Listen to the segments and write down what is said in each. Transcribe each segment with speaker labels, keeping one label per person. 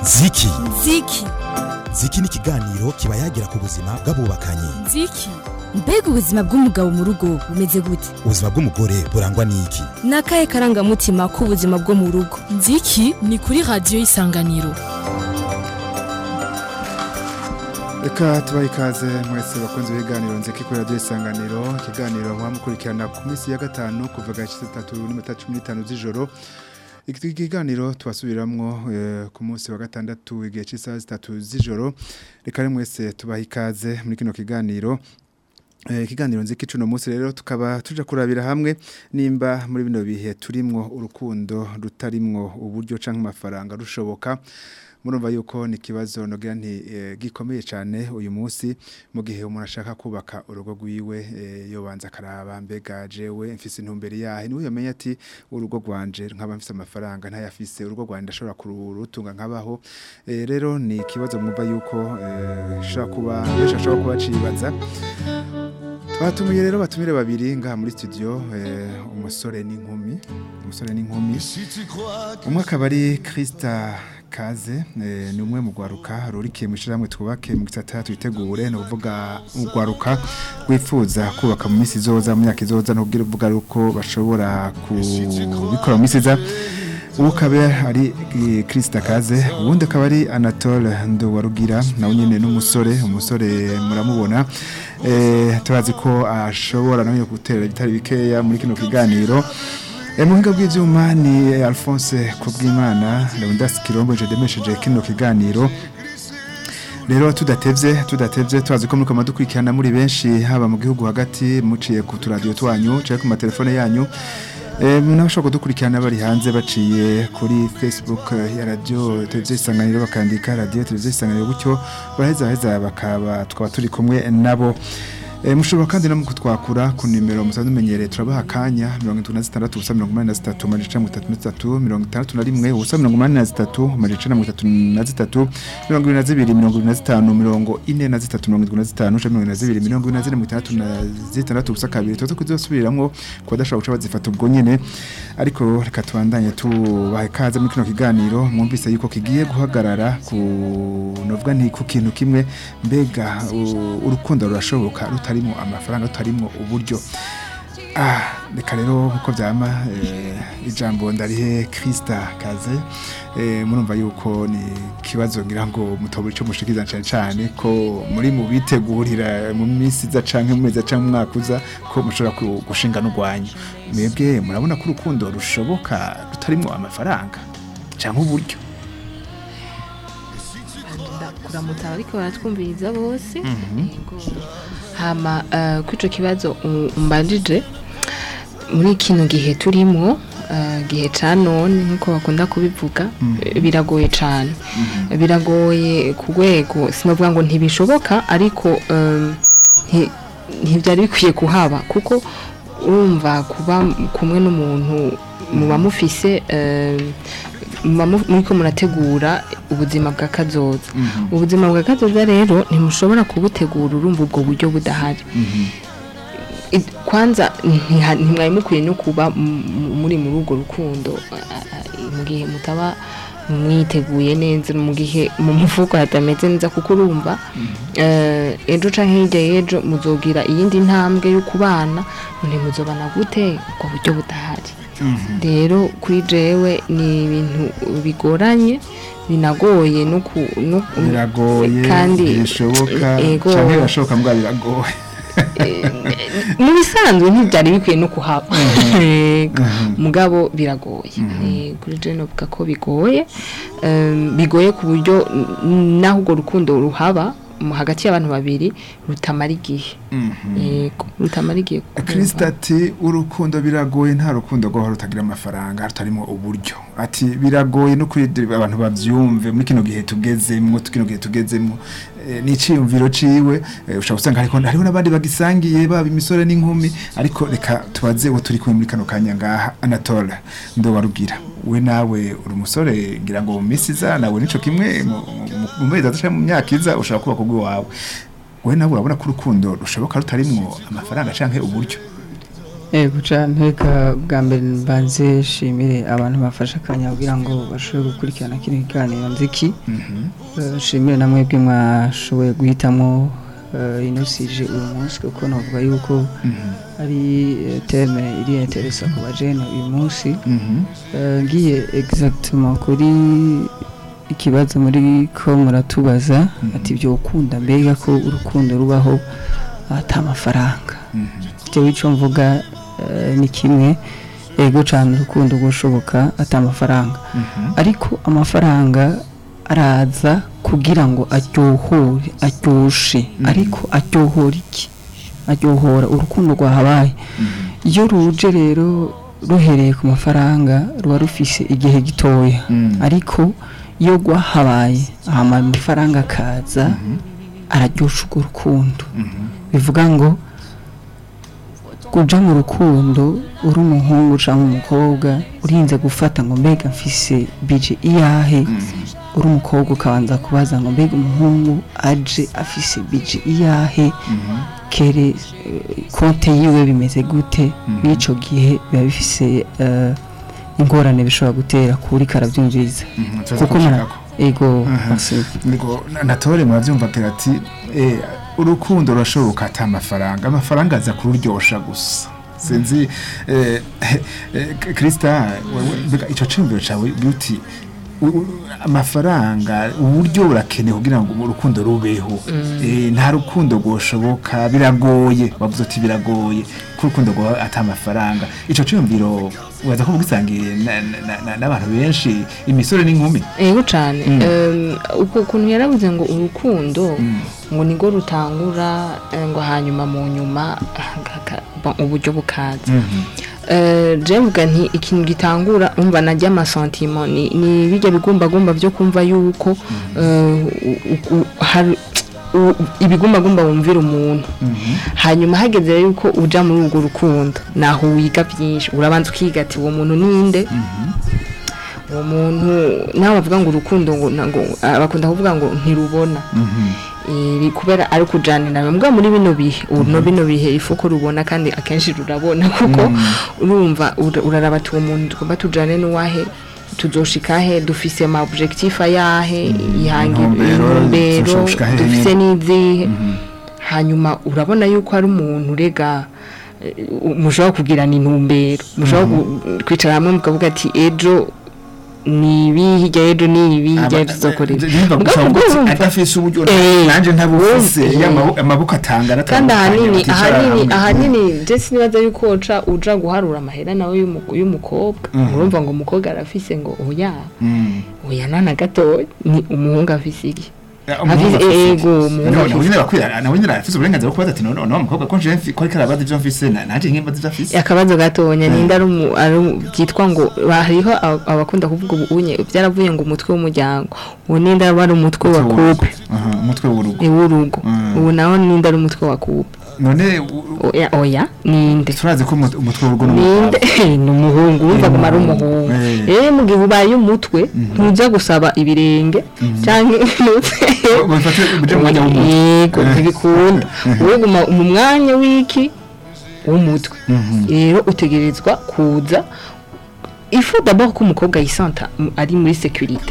Speaker 1: ziki
Speaker 2: ziki
Speaker 1: ziki ni ikiganiro kiba yagira ku buzima bw'abubakanye
Speaker 2: ziki mbega ubuzima bw'umugabo mu rugo bumeze gute
Speaker 1: ubuzima bw'umugore burangwa n'iki
Speaker 2: ni akahe karangamutima k'ubuzima bwo mu rugo
Speaker 3: nziki ni kuri radiyo y'isanganiro
Speaker 4: reka tubahe ikaze mwese bakunze ibiganiro nziki kuri radiyo isanganiro ikiganiro mukurikirana ku minsi ya gatanu kuva gace tatu n'iminota cumi n'itanu z'ijoro iki kiganiro tubasubiramwo ku munsi wa gatandatu igihe cy'isaha zitatu z'ijoro reka rero mwese tubahe ikaze muri kino kiganiro ikiganiro nziki cuno munsi rero tukaba tuja kurabira hamwe nimba muri bino bihe turimwo urukundo rutarimwo uburyo canke amafaranga rushoboka murumva yuko ni kibazo nogira nti gikomeye cyane uyu munsi mu gihe umuntu ashaka kubaka urugo rwiwe yobanza karaba mbega jewe mfise intumbere yahe niwe yamenya ati urugo rwanje nkaba mfise amafaranga ntayafise urugo rwanje ndashobora kurutunga nkabaho rero ni ikibazo mwumva yuko shobora kuba benshi ashobora kuba cibaza Batumiye rero batumire babiri ngaha muri studio umusore n'inkumi umusore n'inkumi umwe akaba ari Krista Kaze ni umwe mu gwaruka rurikiye mu ishiramwe twubake mu gisata twitegure no kuvuga ugwaruka wifuza kubaka mu misi zoza mu myaka izoza no kugira uvuga uko bashobora kubikora mu misi za ubu ukaba ari Krista Kaze ubundi akaba ari Anatole Nduwarugira nawe nyine n'umusore umusore muramubona turazi ko ashobora nawe gutera ibitari bikeya muri kino kiganiro muhinga bw'ibyuma ni Alphonse Kubwimana Leonidas Kirombo je demesheje kino kiganiro rero tudatevye tudatevye twazi ko muri koma dukurikirana muri benshi haba mu gihugu hagati muciye ku turadiyo twanyu cyangwa ku matelefone yanyu n'abashobora kudukurikirana bari hanze baciye kuri facebook ya radiyo televiziyo isanganiro bakandika radiyo televiziyo isanganiro gutyo baraheza heza bakaba twaba turi kumwe nabo mushobora kandi no kutwakura ku nimero musanzwe umenyereye turabaha akanya mirongo itatu na zitandatu ubusa mirongo inani na zitatu amajana mirongo itatu na zitatu mirongo itandatu na rimwe ubusa mirongo inani na zitatu amajana mirongo itatu na zitatu mirongo ibiri na zibiri mirongo ibiri na zitanu mirongo ine na zitatu mirongo irindwi na zitanu mirongo ibiri na zibiri mirongo ibiri na zine mirongo itandatu na zitandatu ubusa kabiri tuza kuzisubiramwo ku badashobora guca bazifata ubwo nyene ariko reka tubandanye tubahe ikaze muri kino kiganiro mwumvise yuko kigiye guhagarara ku novuga nti ku kintu kimwe mbega urukundo rurashoboka rutari rutarimo amafaranga rutarimo uburyo ah reka rero nkuko byama ijambo ndarihe Krista Kaze murumva yuko ni kibazo ngira ngo mutobura ico mushikiza cyane cyane ko muri mu bitegurira mu minsi za canke mu mezi canke umwaka uza ko mushobora gushinga n'ugwanya mwebwe murabona ko urukundo rushoboka rutarimo amafaranga canke uburyo
Speaker 5: kuramutsa ariko baratwumviriza bose hama kuri icyo kibazo umbajije muri kino gihe turimo gihe cya none nk'uko bakunda kubivuga biragoye cyane biragoye ku rwego sinavuga ngo ntibishoboka ariko ntibyari bikwiye kuhaba kuko urumva kuba kumwe n'umuntu muba mufise muri ko murategura ubuzima bwa kazoza ubuzima bwa kazoza rero ntimushobora kubutegura urumva ubwo buryo budahari kwanza ntimwari mukwiye no kuba muri muri urwo rukundo mu gihe mutaba mwiteguye neza mu gihe mu mufuko hatameze neza kuko urumva ejo cyangwa hirya y'ejo muzogira iyindi ntambwe yo kubana ntimuzobana gute ubwo buryo budahari rero kuri jewe ni ibintu bigoranye binagoye no ku
Speaker 4: biragoye kandi bishoboka cyangwa birashoboka mbwa biragoye
Speaker 5: mu bisanzwe ntibyari bikwiye no kuhaba mugabo biragoye kuri jewe novuga ko bigoye bigoye ku buryo naho urwo rukundo ruhaba hagati y'abantu babiri rutamara igihe rutamara igihe
Speaker 4: kirisita ati urukundo biragoye nta rukundo rwaho rutagira amafaranga rutarimo uburyo ati biragoye no kuri abantu babyumve muri kino gihe tugezemo kino gihe tugezemo ni icyiyumviro ciwe ushobora gusanga hariho n'abandi bagisangiye baba imisore n'inkumi ariko reka tubaze uwo turi kumwe muri kano kanya ngaha anatole ndobarugira we nawe uri umusore ngira ngo mu minsi iza nawe nico kimwe mu mezi atatu mu myaka iza ushobora kubaka ubwo wawe we nawe urabona ko urukundo rushoboka rutarimwo amafaranga canke uburyo
Speaker 6: Ego cyane reka bwa mbere mbanze shimire abantu bafashe akanya kugira ngo bashobore gukurikirana kino kiganiro nziki Eh, shimire na mwebwe mwashoboye guhitamo eh, ino sije uyu munsi kuko navuga yuko ari eh, teme iri interesa ku bajene uyu munsi Eh, ngiye exactement kuri ikibazo muri ko muratubaza ati byo ukunda mbega ko urukundo rubaho ata amafaranga jewe ico mvuga eh, ni kimwe ego cyane urukundo gushoboka ata amafaranga ariko amafaranga araza kugira ngo aryohore aryoshe ariko aryohora iki aryohora urukundo rwahabaye iyo ruje rero ruhereye ku mafaranga ruba rufise igihe gitoya ariko iyo rwahabaye hama amafaranga akaza araryosha urwo rukundo bivuga ngo kuja mu rukundo uri umuhungu cyangwa umukobwa urinze gufata ngo mbega mfise bije iyahe uri umukobwa ukabanza kubaza ngo mbega umuhungu aje afise bije iyahe kere eh, konte yiwe bimeze gute n'ico gihe biba bifise eh, ingorane bishobora gutera kuri karabyumviriza kuko mara ego merci.
Speaker 4: ngo natore murabyumva agira ati eh, urukundo rurashoboka ata amafaranga amafaranga aza kururyosha gusa sinzi eh, eh, Krista wewe mbega ico ciyumviro cawe beauty u- u- amafaranga uburyo burakenewe kugira ngo urukundo rubeho Eh, nta rukundo rwoshoboka biragoye wavuze ati biragoye ko urukundo rwa ata amafaranga ico ciyumviro uraza ko ugisangiye na- na- na- n'abantu benshi imisore n'inkumi
Speaker 5: ego cyane Em, uko ukuntu yarabuze ngo urukundo ngo nirwo rutangura eh, ngo hanyuma mu nyuma ah, haka- bon, uburyo bukaza Eh, je mvuga nti ikintu gitangura umva najya amasentiment ni, ni bijya bigumbagumba byo kumva yuko eh, u- u- hari- u- ibigumbagumba wumvira umuntu hanyuma hageze rero yuko uja muri urwo rukundo naho wiga byinshi urabanza ukiga ati uwo muntu ninde uwo muntu nawe bavuga ngo urukundo ngo ngo ah, bakunda kuvuga ngo ntirubona iri kubera ari kujanira mbwa muri bino bihe uno bino bihe ifu ko rubona kandi akenshi rurabona kuko urumva ura- uraraba ati uwo muntu tugomba tujane n'uwahe tuzoshika he dufise ama objectif ayahe ihangi
Speaker 4: Intumbero,
Speaker 5: intumbero
Speaker 4: tuzoshika hehe
Speaker 5: dufise
Speaker 4: nyene.
Speaker 5: n'izihe hanyuma urabona yuko ari umuntu rega eh, mushobora kugirana intumbero mushobora gu- kwicara hamwe mukavuga ati ejo ni ibi hirya y'ejo ni ibi hirya y'ejo tuzokorera Mugabo ubwo urumva-
Speaker 4: adafise uburyo
Speaker 5: Eh,
Speaker 4: nanje ntabufise
Speaker 5: eh.
Speaker 4: y'amaboko- amaboko atangana
Speaker 5: kandi ahanini
Speaker 4: atandukanye,
Speaker 5: ahanini
Speaker 4: baticara hamwe.
Speaker 5: ahanini je sinibaza yuko uca uja guharura amahera nawe y'umu- y'umukobwa urumva ngo umukobwa arafise ngo oya
Speaker 4: Mm.
Speaker 5: oya nana gatoya ni umuhungu afise iki
Speaker 4: Ya, umuhungu
Speaker 5: Afise-
Speaker 4: afise
Speaker 5: ego,
Speaker 4: iki?
Speaker 5: umuhungu
Speaker 4: Nawe-
Speaker 5: afise-
Speaker 4: nawe nyene arakwiye- nawe nyene arafise uburenganzira bwo kubaza ati none none umukobwa ko nje mfi- ko ariko arabaza ivyo mfise na- nanje nkimbaza ivyo afise
Speaker 5: akabazo gatonya ninde ari umu- ari umu- byitwa ngo hariho aba- abakunda kuvuga ubu unye byaravuye ngo umutwe w'umuryango ubu ninde aba ari umutwe wa couple
Speaker 4: Aha, umutwe w'urugo
Speaker 5: ni w'urugo
Speaker 4: Mm.
Speaker 5: ubu naho ninde ari umutwe wa couple
Speaker 4: none u-
Speaker 5: oya oya ninde
Speaker 4: turazi ko umut- umutwe w'urugo
Speaker 5: ninde ni umuhungu urumva ngo ari umuhungu
Speaker 4: Eh.
Speaker 5: rero mu gihe ubaye umutwe ntujya gusaba ibirenge cyangwa
Speaker 4: bifate uje mu mwanya w'umutwe
Speaker 5: yego ntibikunda wowe guma mu mwanya w'iki w'umutwe rero utegerezwa kuza ifu d'abord ko umukobwa yisanta m- ari muri securite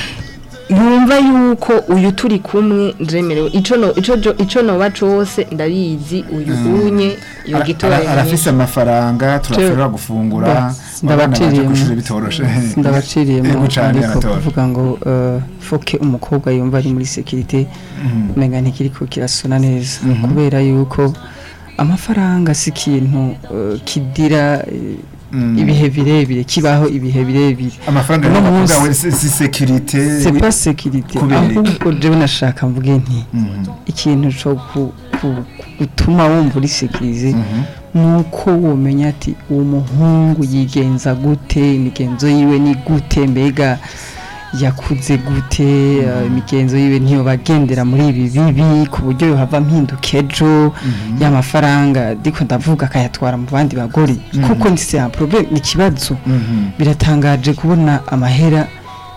Speaker 5: yumva yuko uyu turi kumwe ndemerewe ico no ico jo- ico noba cose ndabizi uyu unye yo
Speaker 4: Ara-
Speaker 5: gitora
Speaker 4: ara- arafise amafaranga turashobora gufungura
Speaker 6: Ba-
Speaker 4: abana baje
Speaker 6: ndabaciriyemo.
Speaker 4: kw'ishure bitoroshe
Speaker 6: ndabaciriyemo
Speaker 4: Ego cane,
Speaker 6: ariko
Speaker 4: Anatole.
Speaker 6: kuvuga ngo eh, foke umukobwa yumva ari muri sekirite umenga ntikiriko kirasona neza kubera yuko amafaranga si ikintu eh, kidira eh,
Speaker 4: Mm.
Speaker 6: ibihe birebire kibaho ibihe birebire
Speaker 4: amafaranga
Speaker 6: Uno
Speaker 4: y'abakobwa
Speaker 6: munsi-
Speaker 4: we si si securite
Speaker 6: c'est pas sécurité
Speaker 4: kubera iki?
Speaker 6: ahubwo jewe nashaka mvuge nti
Speaker 4: Mhm.
Speaker 6: ikintu co ku- ku- gutuma wumva uri sekirize nuko womenya ati uwo muhungu yigenza gute imigenzo yiwe ni gute mbega yakuze gute eh, imigenzo yiwe ntiyo bagendera muri ibi bibi ku buryo yohava mpinduka ejo y'amafaranga ndiko ndavuga akayatwara mu bandi bagore kuko ni c'est un problème ni ikibazo
Speaker 4: Mhm.
Speaker 6: biratangaje kubona amahera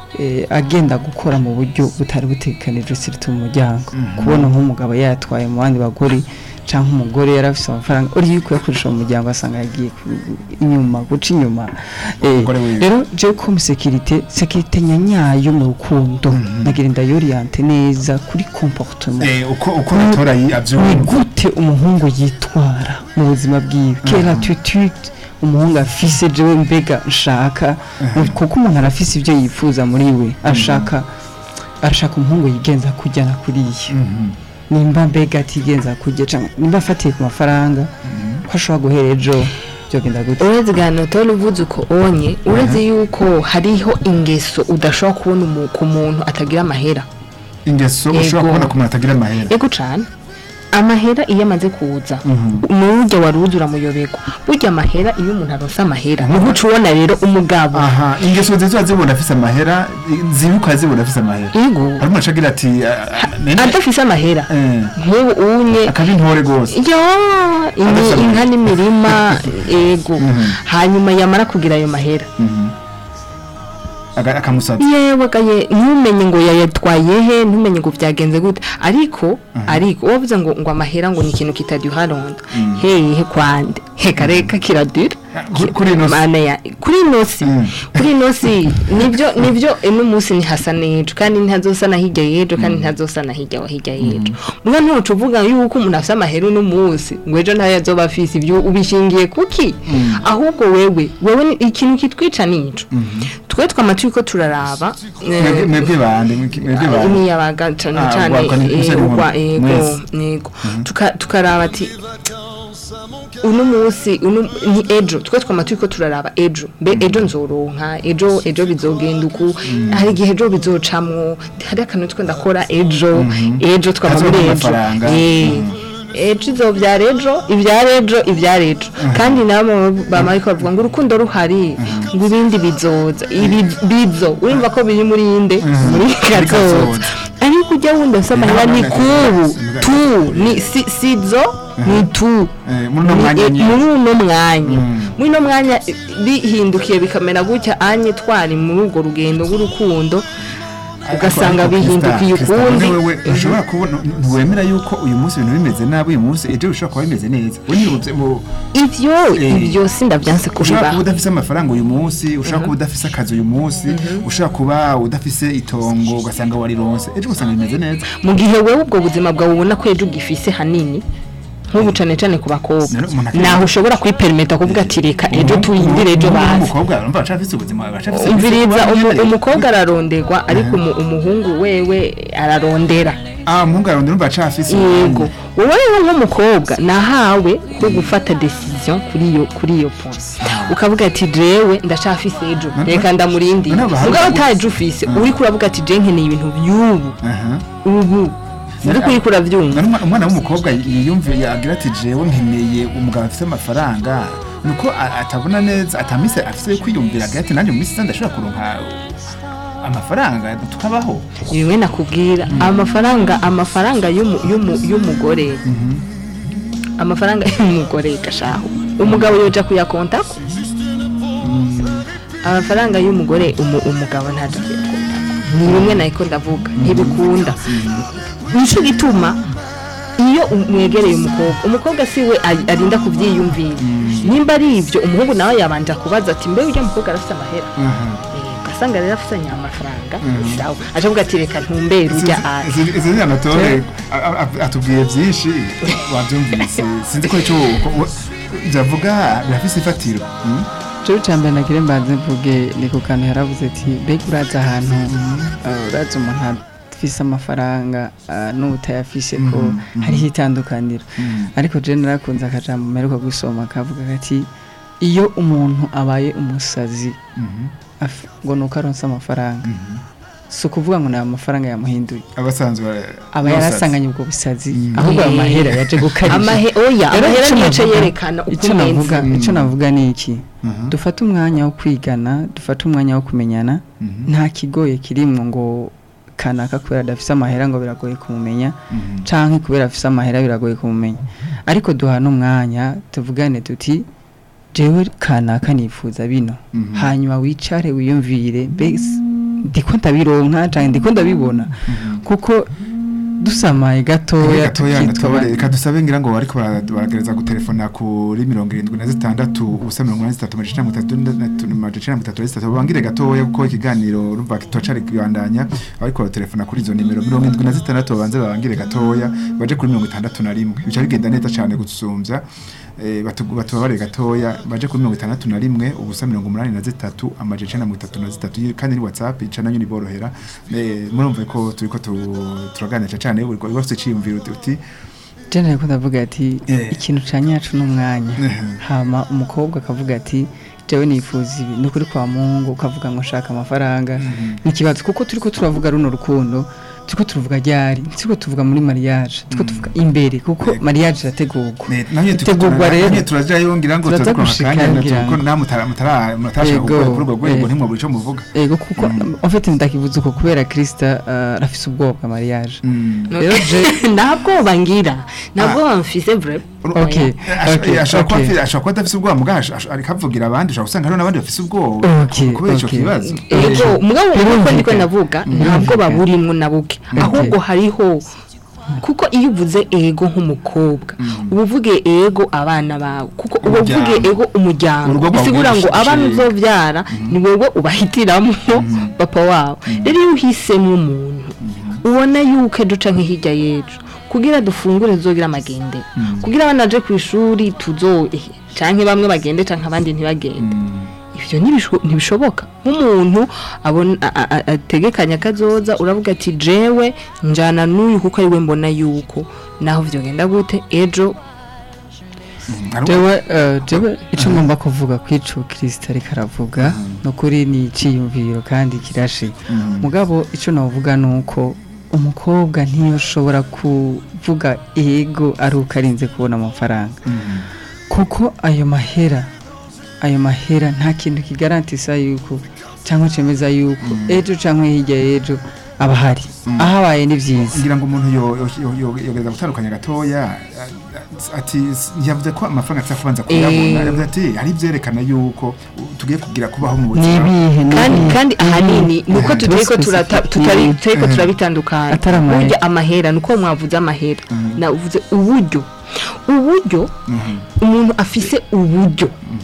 Speaker 6: eh, agenda gukora mu buryo butari butekanijwe sirtu mu muryango kubona nk'umugabo yatwaye mu bandi bagore cyangwa umugore yari afite amafaranga uri yuko yakoresha mu muryango asanga yagiye ku- inyuma guca inyuma Eh,
Speaker 4: Umugore wiwe.
Speaker 6: rero je comme sécurité sécurité nyanyayo mu rukundo nagira ndayoriente neza kuri comportement
Speaker 4: Eh, uko uko natora yi-
Speaker 6: ni
Speaker 4: avyumva
Speaker 6: gute umuhungu yitwara mu buzima bwiwe quelle attitude umuhungu afise jewe mbega nshaka kuko umuntu arafise ibyo yifuza muri we ashaka arashaka umuhungu yigenza kujyana kuriya nimba mbega atigenza kujya cyangwa nimba afatiye ku mafaranga ko ashobora guhera ejo byogenda gute
Speaker 5: uretse gana utora uvuze uko onye uretse yuko hariho ingeso udashobora kubona umu- ku muntu atagira amahera
Speaker 4: ingeso
Speaker 5: Yego.
Speaker 4: ushobora kubona ku muntu atagira amahera
Speaker 5: yego cane amahera iyo amaze kuza nurya wari uzi uramuyoberwa burya amahera iyo umuntu aronse amahera niho uca ubona rero umugabo
Speaker 4: aha ingeso nziza zibona afise amahera zibuka zibona afise amahera
Speaker 5: yego
Speaker 4: hari umuntu acagira ati ah, ah, nene-
Speaker 5: adafise amahera
Speaker 4: eh,
Speaker 5: nk'ubu unye
Speaker 4: akaba intore rwose
Speaker 5: yo ini-
Speaker 4: Adafise
Speaker 5: inka n'imirima yego hanyuma yamara kugira ayo mahera
Speaker 4: Aga- akamusatsa
Speaker 5: yewe gaye ntumenye ngo yayatwaye he ntumenye ngo byagenze gute ariko ariko wavuze ngo ngo amahera ngo ni ikintu kitaduha rondo hehe kwande heka reka kiradura
Speaker 4: Ku- kuri ino si.
Speaker 5: Mana ya kuri ino si
Speaker 4: Mm.
Speaker 5: kuri ino si nibyo nibyo ino munsi ntihasa n'ejo kandi ntazosa na hirya y'ejo kandi ntazosa na hirya wa hirya y'ejo mwe ntuca uvuga yuko umuntu afite amahera uno munsi ngo ejo ntayo azoba afise ibyo ubishingiye kuki ahubwo wewe wewe ni- ikintu kitwica nico twe twama turiko turaraba eh,
Speaker 4: Mwebwe- mwebwe bande mwebwe mwebwe bande
Speaker 5: imiyabaga cane
Speaker 4: Ah,
Speaker 5: cane
Speaker 4: ugwakwa ni-
Speaker 5: eh,
Speaker 4: musore
Speaker 5: ugwa
Speaker 4: nkuru.
Speaker 5: yego
Speaker 4: Mwese.
Speaker 5: yego Tuka- tukaraba ati uno munsi uno ni ejo twe twama turiko turaraba ejo mbe ejo nzoronka ejo ejo bizogenda uku hari igihe ejo bizocamwo hari akantu twe ndakora ejo ejo twama
Speaker 4: Kazoba
Speaker 5: muri ejo
Speaker 4: amafaranga.
Speaker 5: Eh, ejo izobyara ejo ibyara ejo ibyara ejo kandi nabo bama ariko bavuga ngo urukundo ruhari ngo ibindi bizoza ibi bizo urumva ko biri muri inde muri kazoza
Speaker 4: kazoza.
Speaker 5: ariko ujya wunda ufite amahera ni kubu tu ni si sizo ni tu
Speaker 4: Eh, muri uno
Speaker 5: Ni-
Speaker 4: mwanya
Speaker 5: eh,
Speaker 4: nyine.
Speaker 5: muri uno mwanya muri uno mwanya eh, bihindukiye bikamera gutya anye twari muri urwo rugendo rw'urukundo ugasanga bihindukiye ukundi
Speaker 4: wewe ushobora kubona ntiwemera yuko uyu munsi ibintu bimeze nabi uyu munsi ejo bishobora kuba bimeze neza we nyine mu
Speaker 5: ivyo
Speaker 4: Eh.
Speaker 5: ibyo sindavyanse
Speaker 4: ushobora kuba
Speaker 5: kubibaho
Speaker 4: udafise amafaranga uyu munsi ushobora kuba udafise akazi uyu munsi ushobora kuba udafise itongo ugasanga warironse ejo ugasanga bimeze neza
Speaker 5: mu gihe wewe ubwo buzima bwawe ubona ko ejo ugifise hanini nk'ubu cane cane ku bakobwa
Speaker 4: None umuntu akaba-
Speaker 5: naho ushobora kwiperimeta kuvuga ati reka ejo tuyindire ejo bazi
Speaker 4: umukobwa urumva bacafise ubuzima bacafise
Speaker 5: umviriza umu- umukobwa araronderwa ariko umu- umuhungu wewe ararondera
Speaker 4: ah umuhungu arondera urumva bacafise
Speaker 5: yego wowe rero nk'umukobwa nahawe ko gufata decision kuri iyo kuri iyo point ukavuga ati jewe ndacafise ejo
Speaker 4: None-
Speaker 5: reka ndamurindi
Speaker 4: none abahungu-
Speaker 5: mugabo utaje ufise uriko uravuga ati je nkeneye ibintu by'ubu
Speaker 4: aha
Speaker 5: ubu uriko uriko uravyumva
Speaker 4: None umwa- umwana w'umukobwa yiyumve agira ati jewe nkeneye umugabo afite amafaranga nuko a- atabona neza atamise afise yo kwiyumvira agira ati nanjye mu minsi iza ndashobora kuronka amafaranga tukabaho
Speaker 5: bimwe nakubwira amafaranga amafaranga y'umu- y'umu- y'umugore amafaranga y'umugore gashaho umugabo yoja kuyakontako amafaranga y'umugore umu- umugabo ntaja kuyakontako ni bimwe nahiko ndavuga ntibikunda nico gituma iyo umwegereye umukobwa umukobwa si we ari- arinda kuvyiyumvira nimba ari ivyo umuhungu nawe yabanja kubaza ati mbe urya mukobwa arafite amahera Eh, ugasanga rero afitanye amafaranga sawa aje avuga ati reka ntumbere urya ari
Speaker 4: izi ni anatole a- a- atubwiye byinshi wabyumvise sinzi ko icyo byavuga birafise ifatiro mm?
Speaker 6: cyo cyambere nagire mbanze mvuge ni ku kantu yaravuze ati mbega uraza ahantu uh, uraza umuntu afise amafaranga uh, n'utayafise ko hariho itandukaniro ariko je narakunze akajambo mperuka gusoma kavuga kati iyo umuntu abaye umusazi af- ngo nuko aronse amafaranga si ukuvuga ngo ni amafaranga yamuhinduye
Speaker 4: abasanzwe
Speaker 6: aba yarasanganye ubwo busazi ahubwo ayo mahera yaje gukarishya
Speaker 5: amahe oya
Speaker 6: Rero
Speaker 5: amahera
Speaker 6: ico
Speaker 5: niyo aca
Speaker 6: navuga-
Speaker 5: yerekana uko
Speaker 6: icyo navuga
Speaker 5: umeze
Speaker 6: icyo navuga ni iki dufate umwanya wo kwigana dufate umwanya wo kumenyana nta kigoye kirimwo ngo kanaka kubera adafise amahera ngo biragoye kumumenya canke kubera afise amahera biragoye kumumenya ariko duhana umwanya tuvugane tuti jewe kanaka nifuza bino hanyuma wicare wiyumvire mbese ndiko ndabironka canke ndiko ndabibona kuko dusamaye gatoya
Speaker 4: gatoya
Speaker 6: tukitwa
Speaker 4: natwabare
Speaker 6: ba-
Speaker 4: reka dusabe ngira ngo ariko bara- baragereza gutelefona kuri mirongo irindwi na zitandatu ubusa mirongo inani zitatu amajana mirongo itatu n'atatu amajana mirongo itatu na zitatu bangire gatoya kuko ikiganiro urumva kitocari kubandanya ariko batelefona kuri izo nimero mirongo irindwi na zitandatu babanze babangire gatoya baje kuri mirongo itandatu na rimwe bica bigenda neza cane gusumbya eh, batu- batubabare gatoya baje kuri mirongo itandatu na rimwe ubusa mirongo umunani na zitatu amajana icenda na mirongo itatu na zitatu Iyi kandi ni whatsapp ica nayo niborohera Eh, murumva ko turiko tu- turaganira cane buri wese ufite iciyumviro uti- uti
Speaker 6: je nariko ndavuga ati
Speaker 4: Eh.
Speaker 6: ikintu ca nyacu n'umwanya
Speaker 4: Mhm.
Speaker 6: hama umukobwa akavuga ati jewe nifuza ibi nukuri kwa mungu ukavuga ngo nshaka amafaranga n'ikibazo kuko turiko turavuga runo rukundo turiko turuvuga ryari turiko tuvuga muri mariage turiko tuvuga imbere kuko mariage irategurwa
Speaker 4: Ne- namwe
Speaker 6: itegurwa rero
Speaker 4: namwe turajayo ngira ngo
Speaker 6: Turaza
Speaker 4: turaza
Speaker 6: gushika
Speaker 4: akanya
Speaker 6: ngira
Speaker 4: kuko
Speaker 6: ngo.
Speaker 4: namwe mutara mutara mutashaka
Speaker 6: Yego,
Speaker 4: gukora kuri urwo rwego
Speaker 6: eh.
Speaker 4: ntimwabura ico muvuga
Speaker 6: ego kuko en fait ndakivuze uko kubera Krista uh, arafise ubwoba bwa mariage rero je
Speaker 5: nta bwoba ngira nta bwoba mfise vrai
Speaker 6: okay okay
Speaker 4: ashobora kuba
Speaker 6: okay
Speaker 4: afise- ashobora kuba adafise ubwoba mugabo ash- ash- ariko avugira abandi ushobora gusanga hariho n'abandi bafise ubwoba
Speaker 6: Okay,
Speaker 4: kubera ico
Speaker 6: okay.
Speaker 4: kibazo
Speaker 5: ego mugabo uko
Speaker 6: Birumvikana.
Speaker 5: ndiko ndavuga nta bwoba burimwo na buke ahubwo hariho kuko iyo uvuze ego nk'umukobwa uba uvuge ego abana bawe kuko uba uvuge
Speaker 4: Umuryango.
Speaker 5: ego umuryango
Speaker 4: Urugo rwawe
Speaker 5: bisigura ngo
Speaker 4: rwishimye.
Speaker 5: abana uzovyara ni wewe ubahitiramwo papa wabo rero iyo uhisemo umuntu ubona yuko ejo canke hirya y'ejo kugira dufungure tuzogira amagendero kugira abana baje ku ishuri tuzohe canke bamwe bagende canke abandi ntibagende ivyo ntibisho- ntibishoboka nk'umuntu abona a- a- a- ategekanya kazoza uravuga ati jewe njana n'uyu kuko ariwe mbona yuko naho vyogenda gute ejo
Speaker 4: Hariho-
Speaker 6: jewe eh, jewe ico ngomba kuvuga kwico Krista ariko aravuga nukuri ni iciyumviro kandi kirashe mugabo ico navuga nuko umukobwa ntiyoshobora kuvuga ego ari uko arinze kubona amafaranga kuko ayo mahera ayo mahera nta kintu kigarantisa yuko cyangwa cemeza yuko ejo cyangwa hirya y'ejo aba ahari ahabaye ni byiza
Speaker 4: ngira ngo umuntu yo- yo- yo- yo- yogereza gutandukanya gatoya a- ati s- yavuze ko amafaranga atsa kubanza kuyabona
Speaker 5: Eh.
Speaker 4: yavuze ati hari ibyerekana yuko uh, tugiye kugira kubaho mu
Speaker 6: ni
Speaker 4: buzima
Speaker 6: ibihe ni
Speaker 5: kandi
Speaker 6: ibihe?
Speaker 5: kandi ahanini nuko
Speaker 6: Mhm.
Speaker 5: tutariko turata- tutari
Speaker 6: Mhm.
Speaker 5: tutariko turabitandukanya
Speaker 6: Atari amahera.
Speaker 5: burya amahera nuko mwavuze amahera navuze uburyo uburyo umuntu afise uburyo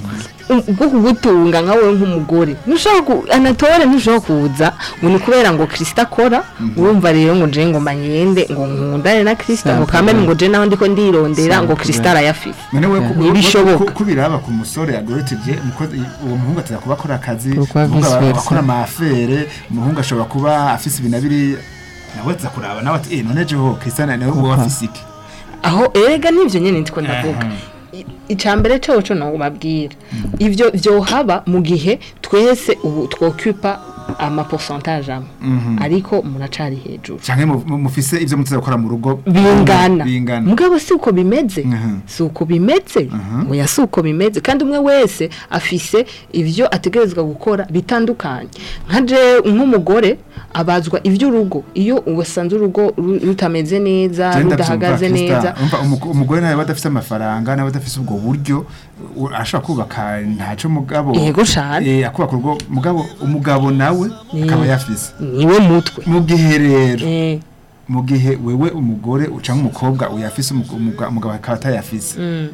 Speaker 5: u- bwo kugutunga nka wowe nk'umugore ntushobora ku anatole ntushobora kuza ngo ni kubera ngo kirisita akora urumva rero ngo je ngo manyende ngo nkundane na kirisita ngo
Speaker 6: Simple.
Speaker 5: kamere ngo je naho ndiko ndirondera ngo
Speaker 6: Simple.
Speaker 5: kirisita arayafise
Speaker 4: none we ku-
Speaker 5: Ntibishoboka.
Speaker 4: ku- kubiraba ku musore agorotije umukozi uwo muhungu ataza kuba akora akazi
Speaker 6: Pourquoi
Speaker 4: umuhungu aba-
Speaker 6: vice versa?
Speaker 4: akora amafere umuhungu ashobora kuba afise ibintu abiri nawe aza kuraba nawe ati eh none jeho Christian nawe uwo afise iki
Speaker 5: aho erega nivyo nyene ndiko ndavuga I- icambere coco no babwira ivyo vyohaba mu gihe twese ubu twokupa ama pourcentage amwe ariko muracari hejuru
Speaker 4: canke mu- mu- mufise ivyo mutaza gukora mu rugo
Speaker 5: bingana
Speaker 4: bingana
Speaker 5: mugabo si uko bimeze
Speaker 4: Mhm.
Speaker 5: si uko bimeze oya si uko bimeze kandi umwe wese afise ivyo ategerezwa gukora bitandukanye nka je nk'umugore abazwa ivy'urugo iyo wasanze urugo ru- rutameze neza
Speaker 4: Je
Speaker 5: rudahagaze
Speaker 4: ndavyumva,
Speaker 5: neza
Speaker 4: Krista. Umva, umugo- umugore nawe badafise amafaranga nawe badafise ubwo buryo u- ashobora kubaka ntaco mugabo
Speaker 5: Yego cane.
Speaker 4: eh akubaka urugo mugabo umugabo nawe akaba yafise
Speaker 5: niwe mutwe
Speaker 4: mu gihe rero
Speaker 5: Eh,
Speaker 4: mu gihe wewe umugore ucanke umukobwa uyafise umugo- umuga- umugabo akaba atayafise
Speaker 5: mm.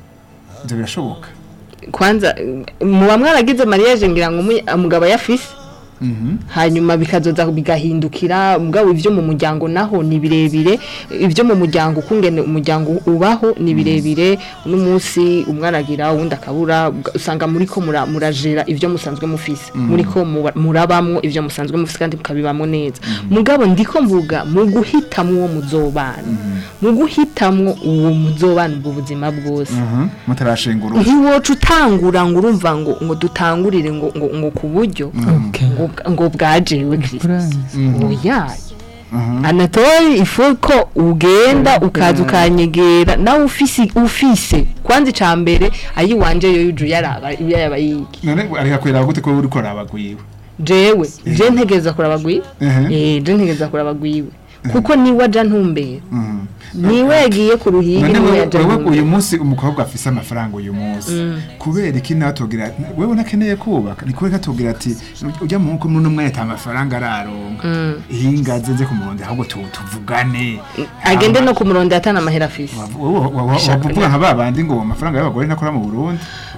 Speaker 4: ivyo birashoboka
Speaker 5: kwanza muba mwaragize mariage ngira ngo umu- umugabo yafise
Speaker 4: Mhm.
Speaker 5: hanyuma bikazoza bigahindukira mugabo ivyo mu muryango naho ni birebire ivyo mu muryango ukungene umuryango ubaho ni birebire uno munsi umwaragira uwundi akabura uga- usanga muriko mura- murajera ivyo musanzwe mufise muriko muba- murabamwo ivyo musanzwe mufise kandi mukabibamwo neza mugabo ndiko mvuga mu guhitamwo uwo muzobana mu guhitamwo uwo muzobana ubwo buzima bwose
Speaker 4: Mhm. mutarashengura
Speaker 5: ntiwoca utangura ngo urumva ngo ngo dutangurire ngo ngo ngo ku buryo
Speaker 6: Okay.
Speaker 5: ngo bwa- ngo bwajewe Kristo
Speaker 6: Urazi.
Speaker 5: oya
Speaker 4: Mhm.
Speaker 5: anatole ifu ko ugenda ukaza ukanyegera nawe ufise ufise kwanza ica mbere ayi wanje yo yuju yaraba yaba yiki
Speaker 4: none areka kwera gute ko uriko rabagwiwe
Speaker 5: jewe je ntegereza kuraba gwiwe
Speaker 4: Mhm.
Speaker 5: eh je ntegereza kuraba gwiwe kuko niwe aja ntumbera
Speaker 4: Mhm.
Speaker 5: niwe yagiye ku ruhigi
Speaker 4: none
Speaker 5: niwe
Speaker 4: wewe
Speaker 5: yaja
Speaker 4: wewe uyu
Speaker 5: ntumbera
Speaker 4: munsi umukobwa afise amafaranga uyu munsi kubera iki natubwira wewe nakeneye kubaka ni kubera atubwira ati ujya mu nko muri umwe ata mafaranga araronka ihinga nze kumuronde ahubwo tu- tuvugane
Speaker 5: agende no ku murongo atana amahera afise
Speaker 4: wavuga nka babandi ngo amafaranga y'abagore nakora mu Burundi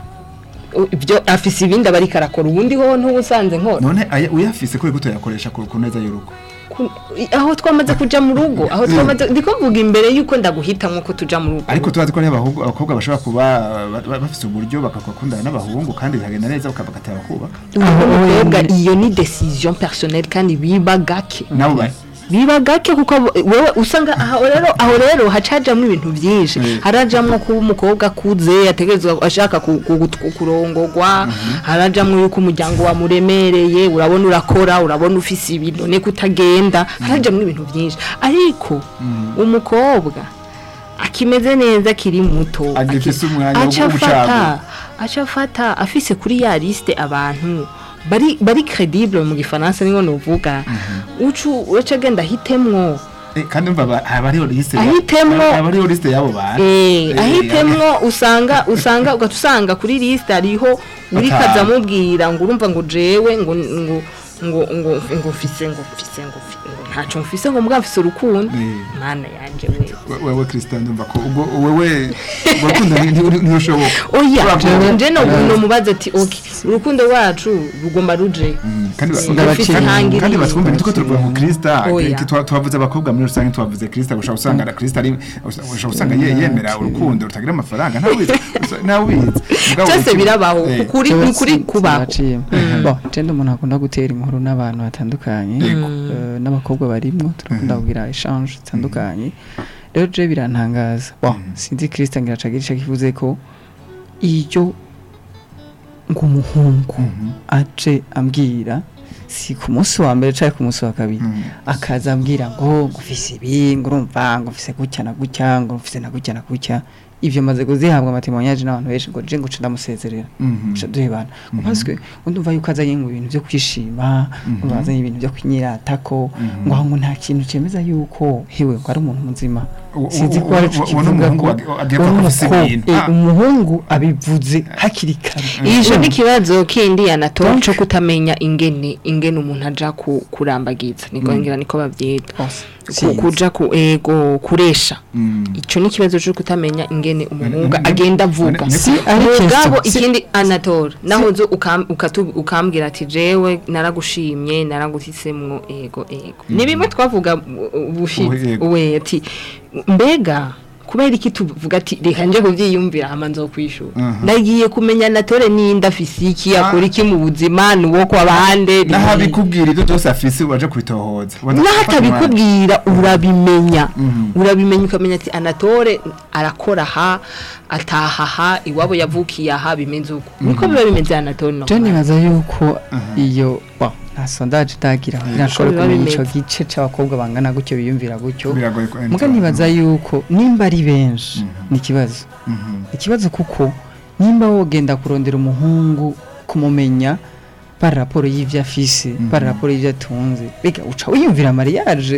Speaker 5: U- ibyo afise ibindi aba ariko arakora ubundi ho ntubusanze nkora
Speaker 4: none aya- uyafise kuri guto yakoresha ku ku neza y'urugo
Speaker 5: Ku- i- aho twamaze kuja mu rugo aho twamaze ndiko mvuga imbere yuko ndaguhitamwo ko tuja mu rugo
Speaker 4: ariko tubazi ko n'abahungu abakobwa bashobora kuba ba- ba- bafise uburyo bakakundana n'abahungu kandi bikagenda neza bakabatera kubaka
Speaker 5: umukobwa iyo ni decision personnelle kandi biba gake
Speaker 4: nabo ba-
Speaker 5: biba gake kuko abo- wewe usanga aho rero aho rero hacajamwo ibintu byinshi
Speaker 4: Mm.
Speaker 5: harajamwo kuba umukobwa akuze ategerezwa ashaka ku- ku- ku- kurongorwa harajamwo yuko umuryango wamuremereye urabona urakora urabona ufise ibintu niko utagenda harajamwo ibintu byinshi ariko umukobwa akimeze neza akiri muto
Speaker 4: Agifise
Speaker 5: aki-
Speaker 4: umwanya wo
Speaker 5: aca
Speaker 4: gucagura.
Speaker 5: afata aca afata afise kuri ya liste abantu bari bari credible mu gifaransa niho novuga ucu uraca agenda ahitemwo
Speaker 4: Eh, kandi umva ba- haba hariho liste ya-
Speaker 5: Ahitemwo.
Speaker 4: haba hariho liste y'abo bantu
Speaker 5: Eh,
Speaker 4: Eh,
Speaker 5: ahitemwo usanga usanga ugahita usanga kuri liste hariho uri
Speaker 4: Batanu.
Speaker 5: kaza amubwira ngo urumva ngo jewe ngo ngo ngo ngo ngo mfise ngo mfise ngo mfi- ngo ntacyo mfise ngo mbwa mfise urukundo
Speaker 4: Eh.
Speaker 5: mana yanje we
Speaker 4: We- wewe Christian ndumva ko ubwo wewe urukundo nti- nti- ntirushoboka
Speaker 5: oya
Speaker 4: Kubera ko-
Speaker 5: nje no
Speaker 4: Eh.
Speaker 5: no mubaze ati okay urukundo rwacu rugomba ruje
Speaker 4: Mm, kandi ba-
Speaker 5: Ndabacira
Speaker 4: kandi-
Speaker 5: intangiriro.
Speaker 4: kandi batwumve nitwo turuvuga ngo Krista
Speaker 5: Oya.
Speaker 4: ki- twa- twavuze abakobwa muri rusange twavuze Krista gushaka usanga na Krista ari ushaka usanga ye- yemera urukundo rutagira amafaranga ntawe ubizi ntawe ubizi Mugabo
Speaker 5: cyose
Speaker 4: iki-
Speaker 5: birabaho
Speaker 4: Eh,
Speaker 5: ukuri ni ukuri kubaho
Speaker 6: Naciye. Bon, jenda umuntu akunda gutera inkuru n'abantu batandukanye
Speaker 4: Yego.
Speaker 6: eh, n'abakobwa barimwo turakunda kugira exchange zitandukanye rero je birantangaza bon sinzi Christian ngiracagirisha kivuze ko iyo ngo umuhungu
Speaker 4: Mhm.
Speaker 6: aje ambwira si ku munsi wa mbere cyangwa ku munsi wa kabiri
Speaker 4: Mhm.
Speaker 6: akaza ambwira ngo ngufise ibi ngo urumva ngo mfise gutya na gutya ngo mfise na gutya na gutya ivyo maze kuzihabwa amatemonyage n'abantu benshi ngo je ngo nce ndamusezerera
Speaker 4: Mhm.
Speaker 6: nce duhebana parce ndumva yuko azanye ngo ibintu byo kwishima ngo azanye ibintu byo kunyiratako
Speaker 4: Mhm.
Speaker 6: ngo aho ngo nta kintu cemeza yuko hewe ngo ari umuntu muzima
Speaker 4: U-
Speaker 6: sinzi
Speaker 4: u-
Speaker 6: ko ari
Speaker 4: u-
Speaker 6: cyo
Speaker 4: u- uwo ni
Speaker 6: kivuga
Speaker 4: umuhungu
Speaker 6: ngo
Speaker 4: ag- agiye
Speaker 6: uwo ni
Speaker 4: kuba afise
Speaker 6: umukobwa.
Speaker 4: ibintu.
Speaker 6: Eh,
Speaker 4: Ah.
Speaker 6: umuhungu abivuze hakiri kare
Speaker 5: ije n'ikibazo kindi anatora
Speaker 6: Donc-
Speaker 5: cyo kutamenya ingene ingene umuntu aja ku, kurambagiza niko ngira niko bavyita
Speaker 6: Bose.
Speaker 5: Ku-
Speaker 6: Sinzi.
Speaker 5: kuja ku ego kuresha
Speaker 4: Mm.
Speaker 5: ico ni ikibazo cyo kutamenya ingene umuhungu
Speaker 4: ne- ne-
Speaker 5: agenda avuga
Speaker 4: ne- ne-
Speaker 6: Si ari
Speaker 5: mugabo
Speaker 6: question. Si-
Speaker 5: ikindi anatora naho zo ukam- ukatu- ukambwira ati jewe naragushimye naraguhisemwo ego ego ni bimwe twavuga ubushitsi
Speaker 4: Yego.
Speaker 5: we ati mbega kubera iki tuvuga ati reka nje kuvyiyumvira hama nzokwishura
Speaker 4: Mhm.
Speaker 5: ndagiye kumenya natore ninda afise iki
Speaker 4: Ah.
Speaker 5: akora iki mu buzima nuwo kwa bande
Speaker 4: naho abikubwira ibyo byose afise waje kubitohoza Waza
Speaker 5: naho
Speaker 4: gufata umwanya.
Speaker 5: atabikubwira urabimenya
Speaker 4: Mhm.
Speaker 5: urabimenya ukamenya ati anatore arakora aha ataha aha iwabo yavukiye aha bimeze uko niko biba bimeze anatore no
Speaker 6: je nibaza yuko iyo bon nta sondage itagira kugira nshobore
Speaker 5: biba
Speaker 6: kumenya
Speaker 5: bimeze.
Speaker 6: ico gice c'abakobwa bangana gutyo biyumvira gutyo
Speaker 4: biragoye ko
Speaker 6: muga nibaza yuko nimba ari benshi ni ikibazo
Speaker 4: Mhm.
Speaker 6: ikibazo kuko nimba wogenda kurondera umuhungu kumumenya par raporo y'ivyo afise par raporo y'ivyo atunze bega uca wiyumvira mariage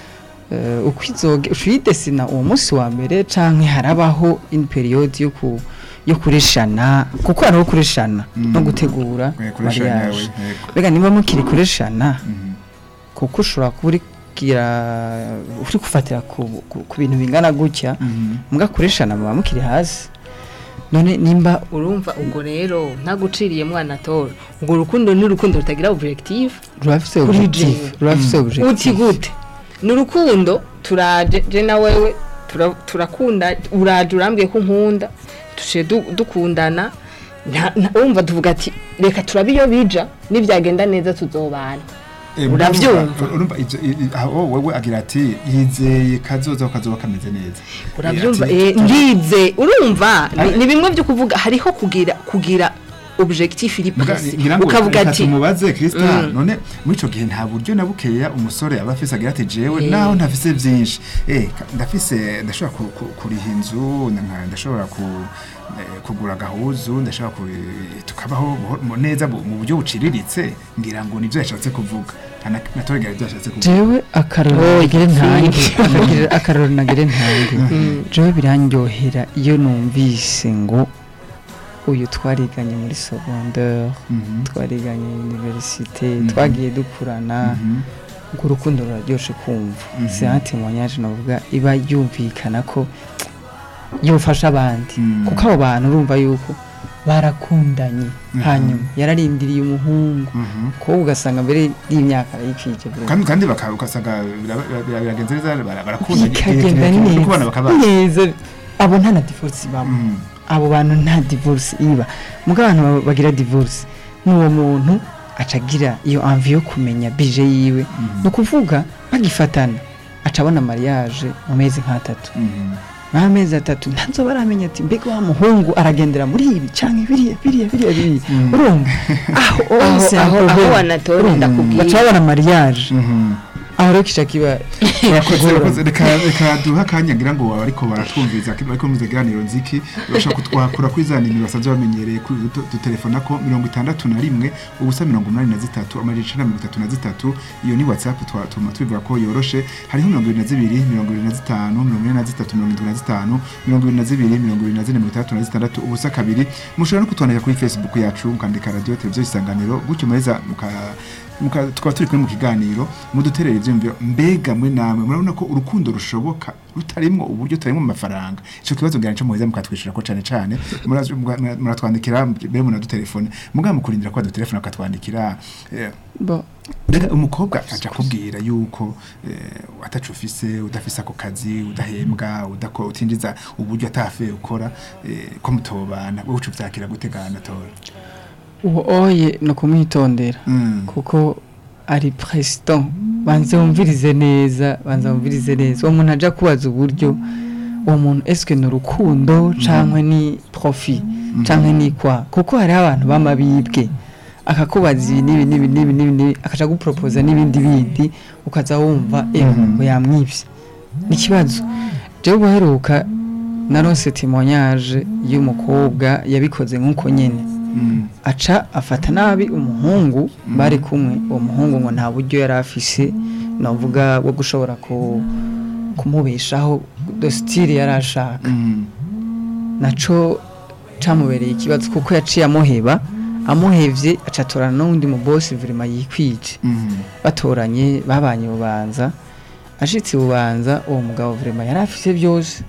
Speaker 6: uh, uko izoge ushuyidesina uwo munsi wa mbere canke harabaho une periode yo ku yo kureshana kuko hariho kureshana no gutegura
Speaker 4: Eh, kureshana,
Speaker 6: mariage
Speaker 4: we, yego.
Speaker 6: bega nimba mukiri kureshana
Speaker 4: Mhm.
Speaker 6: kuko ushobora kuba uri kugira uri gufatira ku, ku, ku bintu bingana gutya
Speaker 4: Mhm.
Speaker 6: mbwa kureshana muba mukiri hasi none nimba
Speaker 5: urumva ubwo rero ntaguciriye mwana tora ubwo rukundo ni urukundo rutagira objective
Speaker 6: rurafise
Speaker 5: Kuri
Speaker 6: objectif
Speaker 5: jewe.
Speaker 6: rurafise
Speaker 5: uti
Speaker 6: objectif
Speaker 5: gute ni urukundo turaje je na wewe tura- turakunda uraje urambwiye ko nkunda tushe dukundana nta- nta- urumva tuvuga ati reka turabe iyo bija nibyagenda neza tuzobana
Speaker 4: Eh,
Speaker 5: Uravyumva?
Speaker 4: urumva- urumva ivyo- i- i- aho wewe agira ati yizeye kazoza ko kazoba kameze neza
Speaker 5: urabyumva
Speaker 4: Ati,
Speaker 5: eh,
Speaker 4: tura-
Speaker 5: ndize urumva ni-
Speaker 4: Ari-
Speaker 5: ni bimwe byo kuvuga hariho kugira kugira objectif iri
Speaker 4: Muga-
Speaker 5: précis
Speaker 4: ngira ngo
Speaker 5: ukavuga
Speaker 4: reka
Speaker 5: ati
Speaker 4: tumubaze Krista
Speaker 5: Mm.
Speaker 4: none muri ico gihe nta buryo na bukeya umusore aba afise agira ati jewe
Speaker 5: Eh.
Speaker 4: naho ntafise vyinshi eh ka- ndafise ndashobora ku- ku- kuriha inzu nka- ndashobora ku eh, kugura agahuzu ndashobora ku tukabaho buho- mu- neza bu- mu buryo buciriritse ngira ngo nivyo yashatse kuvuga Ana- natoregera ivyo yashatse kuvuga
Speaker 6: jewe akaroro
Speaker 5: Oh,
Speaker 6: nagire ntange
Speaker 5: igipfindo.
Speaker 6: Akagira- akaroro nagire ntange jewe birandyohera iyo numvise ngo uyu twariganye muri secondaire
Speaker 4: Mhm.
Speaker 6: twariganye universite
Speaker 4: Mhm.
Speaker 6: twagiye dukurana
Speaker 4: Mhm.
Speaker 6: ngo urukundo ruraryoshe kumva
Speaker 4: Mhm.
Speaker 6: c'est un témoignage navuga iba yumvikana ko yofasha abandi
Speaker 4: Mhm.
Speaker 6: kuko abo bantu urumva yuko barakundanye
Speaker 4: Mhm.
Speaker 6: hanyuma yararindiriye umuhungu
Speaker 4: Mhm.
Speaker 6: ko ugasanga mbere y'imyaka arayikwije buri
Speaker 4: kandi kandi baka- ugasanga bira- bira- biragenze neza bara- barakunda
Speaker 6: bikagenda
Speaker 4: kuko abana
Speaker 6: neza
Speaker 4: bakaba
Speaker 6: neza abo nta na divorce babo
Speaker 4: Mhm.
Speaker 6: abo bantu nta divorce iba muga abantu ba- bagira divorce n'uwo muntu acagira iyo envie yo kumenya bije yiwe
Speaker 4: Mhm.
Speaker 6: ni ukuvuga bagifatana aca abona mariage mu mezi nk'atatu
Speaker 4: Mhm.
Speaker 6: nk'amezi atatu ntazo baramenya ati mbega wa muhungu aragendera muri ibi cyangwa biriya biriya biriya biriya
Speaker 4: Mm.
Speaker 6: urumva aho
Speaker 5: aho
Speaker 6: hose
Speaker 5: aho aho
Speaker 6: hakorwa.
Speaker 5: wanatora
Speaker 6: Urumva?
Speaker 5: ndakubwiye
Speaker 6: baca babona mariage
Speaker 4: Mhm.
Speaker 6: aho rero kica kiba
Speaker 4: Urakoze, urakoze. reka reka duha akanya ngira ngo ariko baratwumviza ariko muze ikiganiro nziki bashobora kutwakura kuri za nimero basanzwe bamenyereye kuri utu- udutelefona ko mirongo itandatu na rimwe ubusa mirongo umunani na zitatu amajana icenda na mirongo itatu na zitatu iyo ni whatsapp twa- tuma tubivuga ko yoroshe hariho mirongo ibiri na zibiri mirongo ibiri na zitanu mirongo ine na zitatu mirongo indwi na zitanu mirongo ibiri na zibiri mirongo ibiri na zine mirongo itandatu na zitandatu ubusa kabiri mushobora no kutwandika kuri facebook yacu mukandika radio televiziyo isanganiro gutyo muheza muka muka- tukaba turi kumwe mu kiganiro muduterere ivyumviro mbega mwe namwe murabona ko urukundo rushoboka rutarimwo uburyo tutarimo amafaranga ico kibazo ngira nico muheza mukatwishura ko cane cane Muraz- mura- muratwandikira mbere munadutelefone mugabo mukurindira ko badutelefone bakatwandikira eh,
Speaker 6: bo
Speaker 4: Reka umukobwa aja kubwira yuko eh, atacu ufise udafise ako kazi udahembwa udako utinjiza uburyo atafe ukora eh, ko mutobana wowe uca uvyakira gutegana tora
Speaker 6: uwo oye ni ukumwitondera
Speaker 4: Mm.
Speaker 6: kuko ari president banze wumvirize neza banze wumvirize neza uwo muntu aja kubaza uburyo uwo muntu eske ni urukundo canke ni profit canke ni kwa kuko hariho abantu b'amabibwe akakubaza ibi n'ibi n'ibi n'ibi n'ibi n'ibi akaja gupropoza n'ibindi bindi ukaza wumva ewe ngo yamwivye ni ikibazo jewe ubuheruka narose témoignage y'umukobwa yabikoze nk'uko nyene
Speaker 4: Mm.
Speaker 6: aca afata nabi umuhungu bari kumwe uwo muhungu ngo nta buryo yari afise navuga bwo gushobora ku kumubeshaho dostile yari ashaka
Speaker 4: Mm.
Speaker 6: naco camubereye ikibazo kuko yaciye amuheba amuhevye aca atorana n'uwundi mu bosi vrema yikwije
Speaker 4: Mm.
Speaker 6: batoranye babanye bubanza ashitse bubanza uwo mugabo vrema yari afise byose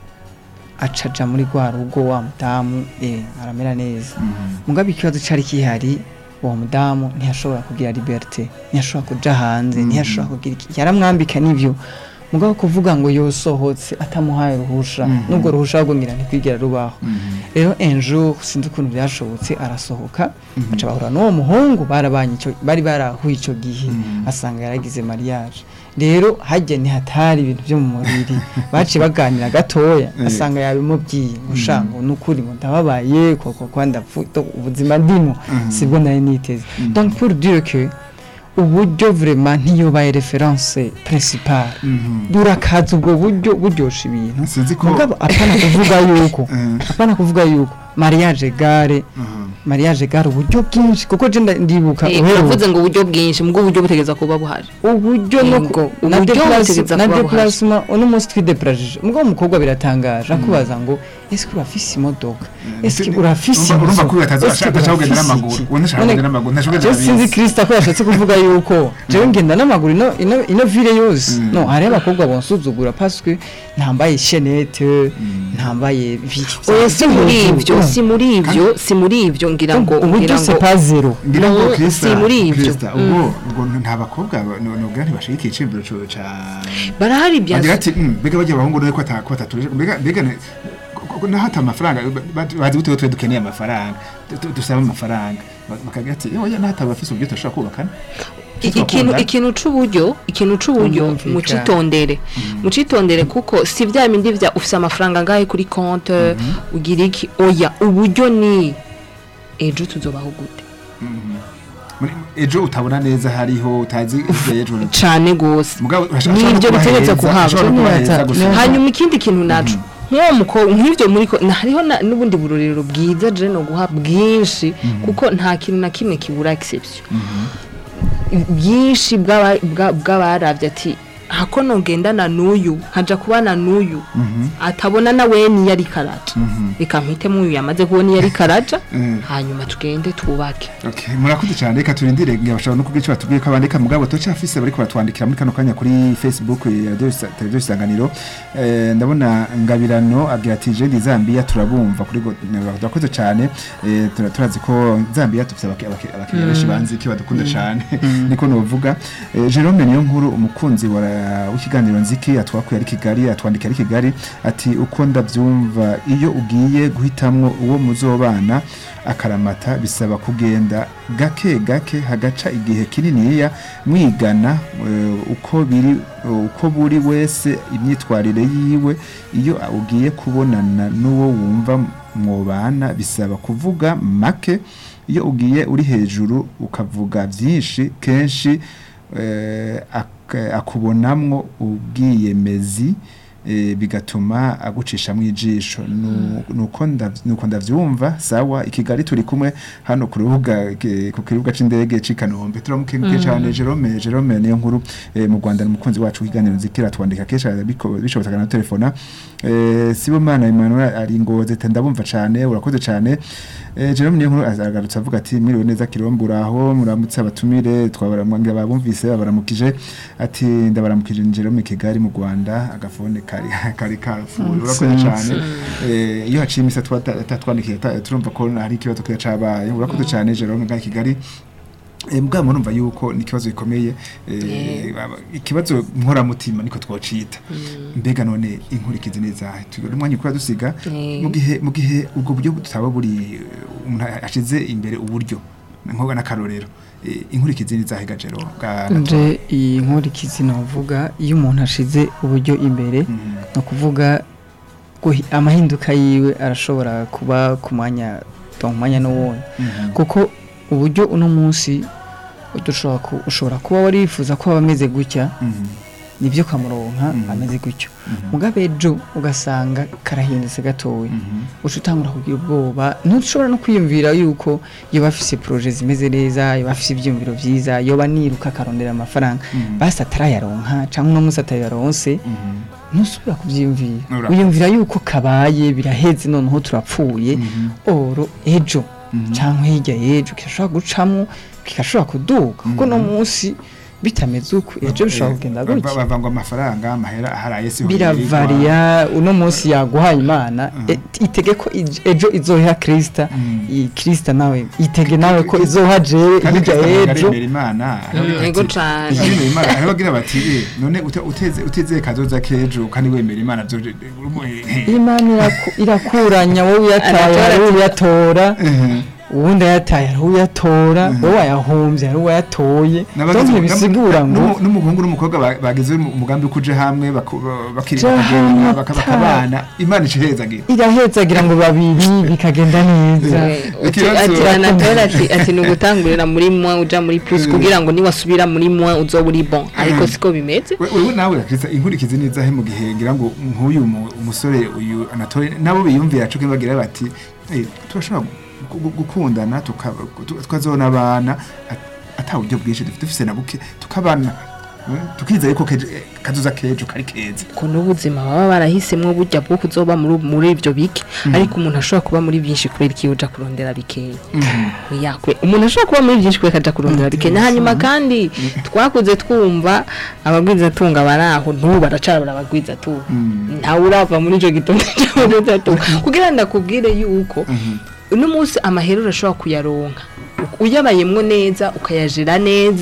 Speaker 6: aca aja muri rwa rugo wa mudamu eh, aramera neza
Speaker 4: Mm.
Speaker 6: mugabe ikibazo cyari kihari uwo mudamu ntiyashobora kugira liberté ntiyashobora kuja hanze ntiyashobora kugira iki yaramwambika n'ibyo mugabo kuvuga ngo yosohotse atamuhaye ruhusha
Speaker 4: Mhm.
Speaker 6: nubwo ruhusha ahubwo ngira ntikwigera rubaho
Speaker 4: Mm.
Speaker 6: rero un jour sinzi ukuntu byashobotse arasohoka
Speaker 4: Mhm.
Speaker 6: aca bahura n'uwo muhungu barabanye ico bari barahuye ico gihe
Speaker 4: Mhm.
Speaker 6: asanga yaragize mariage rero hajya ntihatari ibintu byo mu mubiri baciye baganira gatoya
Speaker 4: Eh.
Speaker 6: asanga yabimubwiye ngo sha ngo nukuri ngo ndababaye koko kwa ndapfuye ubuzima ndimo
Speaker 4: Mhm.
Speaker 6: sibwo nari niteze donc pour dire que uburyo vraiment ntiyobaye reference principale
Speaker 4: Mhm.
Speaker 6: burakaza ubwo buryo buryosha ibintu
Speaker 4: sinzi ko
Speaker 6: mugabo apana kuvuga yuko
Speaker 4: Eh.
Speaker 6: apana kuvuga yuko mariage gare
Speaker 4: Mhm.
Speaker 6: mariage gare uburyo bwinshi kuko je nda- ndibuka
Speaker 5: Eh,
Speaker 6: uheruka
Speaker 5: uravuze ngo uburyo bwinshi mbwo uburyo butegeza kuba buhari
Speaker 6: uburyo no
Speaker 5: Yego,
Speaker 6: ku- na
Speaker 5: uburyo
Speaker 6: déplace-
Speaker 5: butegeza
Speaker 6: na
Speaker 5: kuba buhari.
Speaker 6: déplacement uno munsi twideplagije mugabo umukobwa biratangaje akubaza ngo ese urafise imodoka ese
Speaker 4: Urumva-
Speaker 6: urafise
Speaker 4: urumva
Speaker 6: inzu?
Speaker 4: ko ataza-
Speaker 6: Ese
Speaker 4: atashaka kugenda
Speaker 6: urafise
Speaker 4: n'amaguru.
Speaker 6: iki?
Speaker 4: Uwo ntashaka
Speaker 6: None-
Speaker 4: kugenda n'amaguru, ntashaka
Speaker 6: je
Speaker 4: kugenda
Speaker 6: sinzi
Speaker 4: n'abisi.
Speaker 6: Krista ko yashatse kuvuga yuko jewe ngenda n'amaguru ino ino ino ville yose
Speaker 4: Mm.
Speaker 6: no hariho abakobwa bonsuzugura parce que ntambaye chaînette ntambaye biki
Speaker 5: oya si muri ibyo si muri ibyo si muri ibyo ngira ngo
Speaker 6: uburyo
Speaker 5: ngira ngo
Speaker 6: c'est pas zero
Speaker 4: ngira ngo
Speaker 5: No,
Speaker 4: Krista
Speaker 5: si muri ibyo.
Speaker 4: Krista ubwo ubwo nta bakobwa nubwo ntibashigikiye iciyumviro co ca
Speaker 5: barahari bya
Speaker 4: bagira ati "Mm, mbega bajya abahungu rero ko ata- ko batatuje mbega mbega ne- ko- ko- naho ata amafaranga ba- ba- bazi gute ko twe dukeneye amafaranga du- du- dusaba amafaranga Ba- bakagira ati oya naho atabafise uburyo turashobora kubakana
Speaker 5: ikintu
Speaker 4: Twakunda.
Speaker 5: ikintu c'uburyo ikintu c'uburyo
Speaker 6: Tumvikana.
Speaker 5: mucitondere mucitondere kuko si vya bindi vya ufise amafaranga ngahe kuri konte ugira iki oya uburyo ni ejo tuzobaho gute
Speaker 4: Muri- ejo utabona neza hariho utazi ivyo ejo
Speaker 5: cane gose
Speaker 4: mugabo urashaka-
Speaker 5: Ni
Speaker 4: urashaka
Speaker 5: ibyo
Speaker 4: no
Speaker 5: bitegerezwa
Speaker 4: kubaheza,
Speaker 5: kuhaba.
Speaker 4: urashaka no kubaheza gusa.
Speaker 5: hanyuma ikindi kintu naco nk'uwo mukobwa nk'ibyo muri ko na- hariho na- n'ubundi burorero bwiza je no guha bwinshi kuko nta kintu na kimwe kibura exception bwinshi bw'aba- bwa- bw'abaravye ati hako nogendana n'uyu nkaja kubana n'uyu atabona na we niyo ari karaja reka mpitemo uyu yamaze kubona iyo ari karaja
Speaker 4: Mhm.
Speaker 5: hanyuma tugende twubake
Speaker 4: Okay, murakoze cyane reka turindire ngira bashobora no kugira icyo batubwiye ko abandika mugabo tocafise bariko baratwandikira muri kano kanya kuri Facebook ya Radio Isa- televiziyo isanganiro eh, ndabona ngabirano agira ati je ndi Zambia turabumva kuri go- turakoze cyane eh, tura- turazi ko Zambia tufite abaki- abaki- abakiriya benshi banzi ko badukunda cyane niko novuga eh, Jerome niyo nkuru umukunzi wa w'ikiganiro nziki atwakuye ari Kigali atwandika ari Kigali ati uko ndavyumva iyo ugiye guhitamwo uwo muzobana akaramata bisaba kugenda gake gake hagaca igihe kininiya mwigana eh, uko biri uko buri wese imyitwarire yiwe iyo ugiye kubonana n'uwo wumva mwobana bisaba kuvuga make iyo ugiye uri hejuru ukavuga byinshi kenshi eh, ak- akubonamwo ubwiyemezi eh, bigatuma agucishamwo ijisho Nu- nuko ndav- nuko ndavyumva sawa i Kigali turi kumwe hano ku rubuga ke- ku kibuga c'indege c'i Kanombe turamukenguke cyane Jerome Jerome niyo nkuru eh, mu Rwanda ni umukunzi wacu w'iganiro nzikira twandika kenshi biko- bishobotse na telefona eh, Sibomana Emmanuel ari ngoze te ndabumva cyane urakoze cyane eh, Jerome niyo nkuru agarutse avuga ati mwiriwe neza kirombo uraho muramutse abatumire twabaramwangira babumvise babaramukije ati ndabaramukije Jerome Kigali mu Rwanda agafone kari kari kafuye urakoze cyane eh, iyo haciye imisa twatwandikiye turumva ko hari ikibazo kiba cabaye urakoze cyane Jerome ngaho i Kigali Eh, mugabo murumva yuko ni ikibazo gikomeye eh, baba- ikibazo nkoramutima niko twocita mbega none inkurikizi neza tugire umwanya ukora dusiga
Speaker 5: Eh.
Speaker 4: mu gihe mu gihe ubwo buryo tutaba buri umuntu ashize imbere uburyo nkoga n'akarorero eh, inkurikizi n'izahiga jero bwa
Speaker 6: nje iyi nkurikizi navuga iyo umuntu ashize uburyo imbere
Speaker 4: Mhm.
Speaker 6: ni ukuvuga guhi- amahinduka yiwe arashobora kuba ku mwanya ku mwanya n'uwundi
Speaker 4: Mhm.
Speaker 6: kuko uburyo uno munsi udushobora ku- ushobora kuba warifuza ko aba ameze gutya
Speaker 4: Mhm.
Speaker 6: nibyo kamuronka
Speaker 4: Mhm.
Speaker 6: ameze gutyo
Speaker 4: Mhm.
Speaker 6: mugabe ejo ugasanga karahindutse gatoya
Speaker 4: Mhm.
Speaker 6: uca utangura kugira ubwoba ntushobora no kwiyumvira yuko yoba afise proje zimeze neza yoba afise ivyumviro vyiza yoba niruka akarondera amafaranga
Speaker 4: Mhm.
Speaker 6: basi atarayaronka canke uno munsi atayaronse
Speaker 4: Mhm.
Speaker 6: ntusubira kuvyiyumvira
Speaker 4: Ura-
Speaker 6: wiyumvira yuko kabaye biraheze noneho turapfuye
Speaker 4: Mhm.
Speaker 6: oro ejo
Speaker 4: Mhm.
Speaker 6: canke hirya y'ejo kigashobora gucamwo kigashobora kuduga kuko no munsi bitameze uko ejo bishobora kugenda
Speaker 4: Ba-
Speaker 6: gutya
Speaker 4: ba- bavanga amafaranga amahera aharaye siho
Speaker 6: biravariya uno munsi yaguhaye imana e- itege ko ij- ejo izoha krista
Speaker 4: Mm.
Speaker 6: iyi krista nawe itege nawe ko izoha jewe
Speaker 4: kandi
Speaker 6: hirya
Speaker 4: Kristo ntabwo ari
Speaker 6: y'ejo
Speaker 4: imbere Imana
Speaker 5: Mm, ego cane.
Speaker 4: imbere Imana hariho bagira bati "Eh, none ute- uteze uteze kazoza kejo kandi wemera Imana byo
Speaker 6: imana iraku- irakuranya wowe uyataye
Speaker 5: Aratora
Speaker 6: hari
Speaker 5: ati-
Speaker 6: uyatora uwundi ayataye hari uyatora wowe wayahombye hari uwayatoye donc ntibisigura ngo
Speaker 4: n'umuhungu n'umukobwa ba- bagize umu- umugambi wo kuja hamwe baku- bakiri
Speaker 6: Ja
Speaker 4: bakagenda
Speaker 6: hamwe
Speaker 4: baka-
Speaker 6: ata-
Speaker 4: bakabana Imana icehezagira
Speaker 6: irahetsagira ngo babiri bikagenda neza
Speaker 4: Ikibazo-
Speaker 5: ati anatora ati ati ni ugutangurira muri mwa uja muri plus kugira ngo niwasubira muri mwa uzoba uri bon ariko siko bimeze
Speaker 4: We- wewe nawe Krista inkurikizi neza he mu gihe ngira ngo nk'uyu mu- umusore uyu anatole nabo biyumvira cyo bagira bati "Eh, turashobora gu- gu- gukundana tukaba- tu- tukazona abana at- ata buryo bwinshi dufite dufise na buke tukabana eh, tukizeye ko kejo- eh, kazoza kejo kari keza
Speaker 5: ko n'ubuzima baba barahisemwo burya bwo kuzoba muri muri ivyo bike ariko umuntu ashobora kuba muri byinshi kubera iki uja kurondera bikeya yakwe umuntu ashobora kuba muri byinshi kubera akaja kurondera bikeya hanyuma kandi twakuze twumva abagwiza tunga bari aho n'ubu baracara barabagwiza tunga ntawe urava muri ico gitondo c'abagwiza tunga kugira ndakubwire yuko uno munsi amahera urashobora kuyaronka uyabayemwo neza ukayajira neza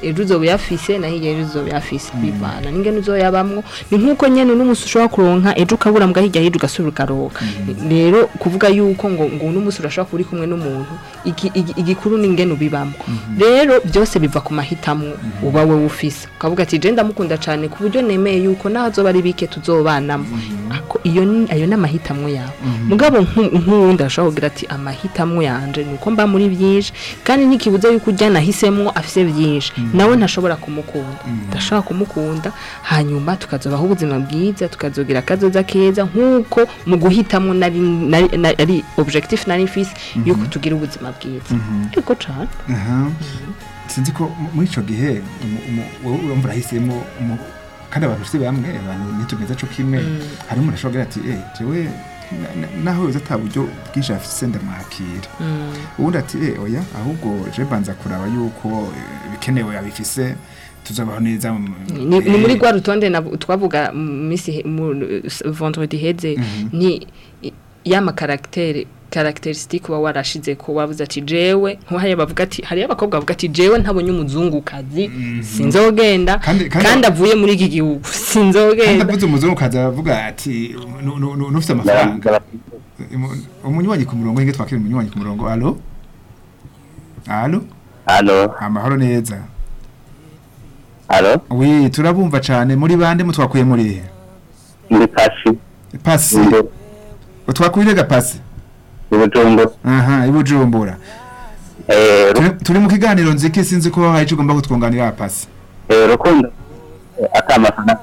Speaker 5: ejo uzoba uyafise na hirya ejo uzoba uyafise bivana n'ingene uzoyabamwo ni nk'uko nyene n'umunsi ushobora kuronka ejo ukabura mbwa hirya hirya ugasubira ukaronka rero kuvuga yuko ngo ngo uno munsi urashobora kuba uri kumwe n'umuntu iki- iki- igikuru ni ingene ubibamwo rero byose biva ku mahitamwo uba wowe ufise ukavuga ati je ndamukunda cyane ku buryo nemeye yuko naho azoba ari bike tuzobanamo Ako- iyo ni- ayo ni amahitamwo yawe mugabo nku- nk'uwundi ashobora kugira ati amahitamwo yanje ni uko mba muri byinshi kandi ntikibuze yuko ujya nahisemwo afise byinshi nawe ntashobora kumukunda ndashobora kumukunda hanyuma tukazobaho ubuzima bwiza tukazogira akazoza keza nk'uko mu guhitamwo nari nari- nari- ari objectif nari mfise yuko tugira ubuzima bwiza ariko cane
Speaker 4: aha sinzi ko mu- muri ico gihe umu- umu- wowe urumva urahisemo umu- kandi abantu si bamwe abantu ntitumeze co kimwe hari umuntu ashobora kugira ati eh jewe na- na- naho yoza ata buryo bwinshi afise ndamwakira ubundi ati eh oya ahubwo je banza kuraba yuko eh, ibikenewe abifise tuzabaho neza mu-
Speaker 5: ni, ni
Speaker 4: eh,
Speaker 5: muri rwa rutonde navu- twavuga mu misi he- mu s- vendredi heze ni i- yama caractère caractéristique uba warashize ko wavuze ati jewe nk'uhariya bavuga ati hariyo abakobwa bavuga ati jewe ntabonye umuzungukazi sinzogenda
Speaker 4: Kandi- kandi-
Speaker 5: kandi avuye muri iki gihugu
Speaker 4: kandi
Speaker 5: sinzogenda
Speaker 4: avuze umuzungu kaza avuga ati nu- nu- nu- nufite amafaranga Umu- umunywanyi ku murongo hinge twakira umunywanyi ku murongo alo alo
Speaker 7: Halo,
Speaker 4: amahoro neza
Speaker 7: halo,
Speaker 4: wi turabumva cyane muri bande mutwakuye muri
Speaker 7: ndi pasi,
Speaker 4: pasi
Speaker 7: ndi
Speaker 4: utwakuye ga pasi
Speaker 7: Bujumbura.
Speaker 4: aha ibujumbura
Speaker 7: Eh, ru-
Speaker 4: Turi- turi mu kiganiro nziki sinzi ko hari icyo ugomba kutwunganira pasi
Speaker 7: eh, rukundo eh, akamafana.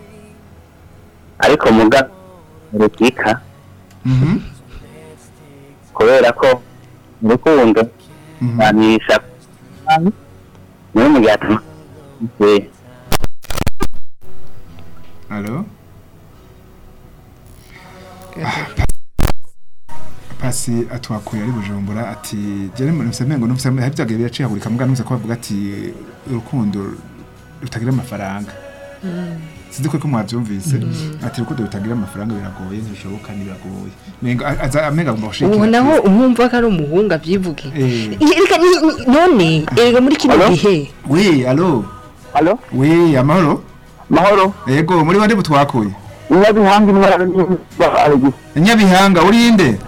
Speaker 7: Ariko muga rukika
Speaker 4: Mhm,
Speaker 7: kubera ko urukundo
Speaker 4: mhm.
Speaker 7: banisha niyo mu gihe atuma eh,
Speaker 4: alo pasi atwakuye ari bujumbura ati jere nufise mengo nufise hari byagiye biracihagurika muga nufise ko bavuga ati urukundo rutagira amafaranga sinzi ko ko mwavyumvise ati urukundo rutagira amafaranga biragoye ntibishoboka ntibiragoye mengo a- aza amenga agomba gushikira
Speaker 5: ubu naho umwumva ko ari umuhungu avyivuge
Speaker 4: Eh.
Speaker 5: Erega ni- ni- none erega muri kino
Speaker 7: Alo?
Speaker 5: gihe
Speaker 4: we alo
Speaker 7: Halo,
Speaker 4: we amahoro
Speaker 7: mahoro.
Speaker 4: yego muri bande butwakuye
Speaker 7: Nyabihanga intwara n'imba Alex.
Speaker 4: nyabihanga urinde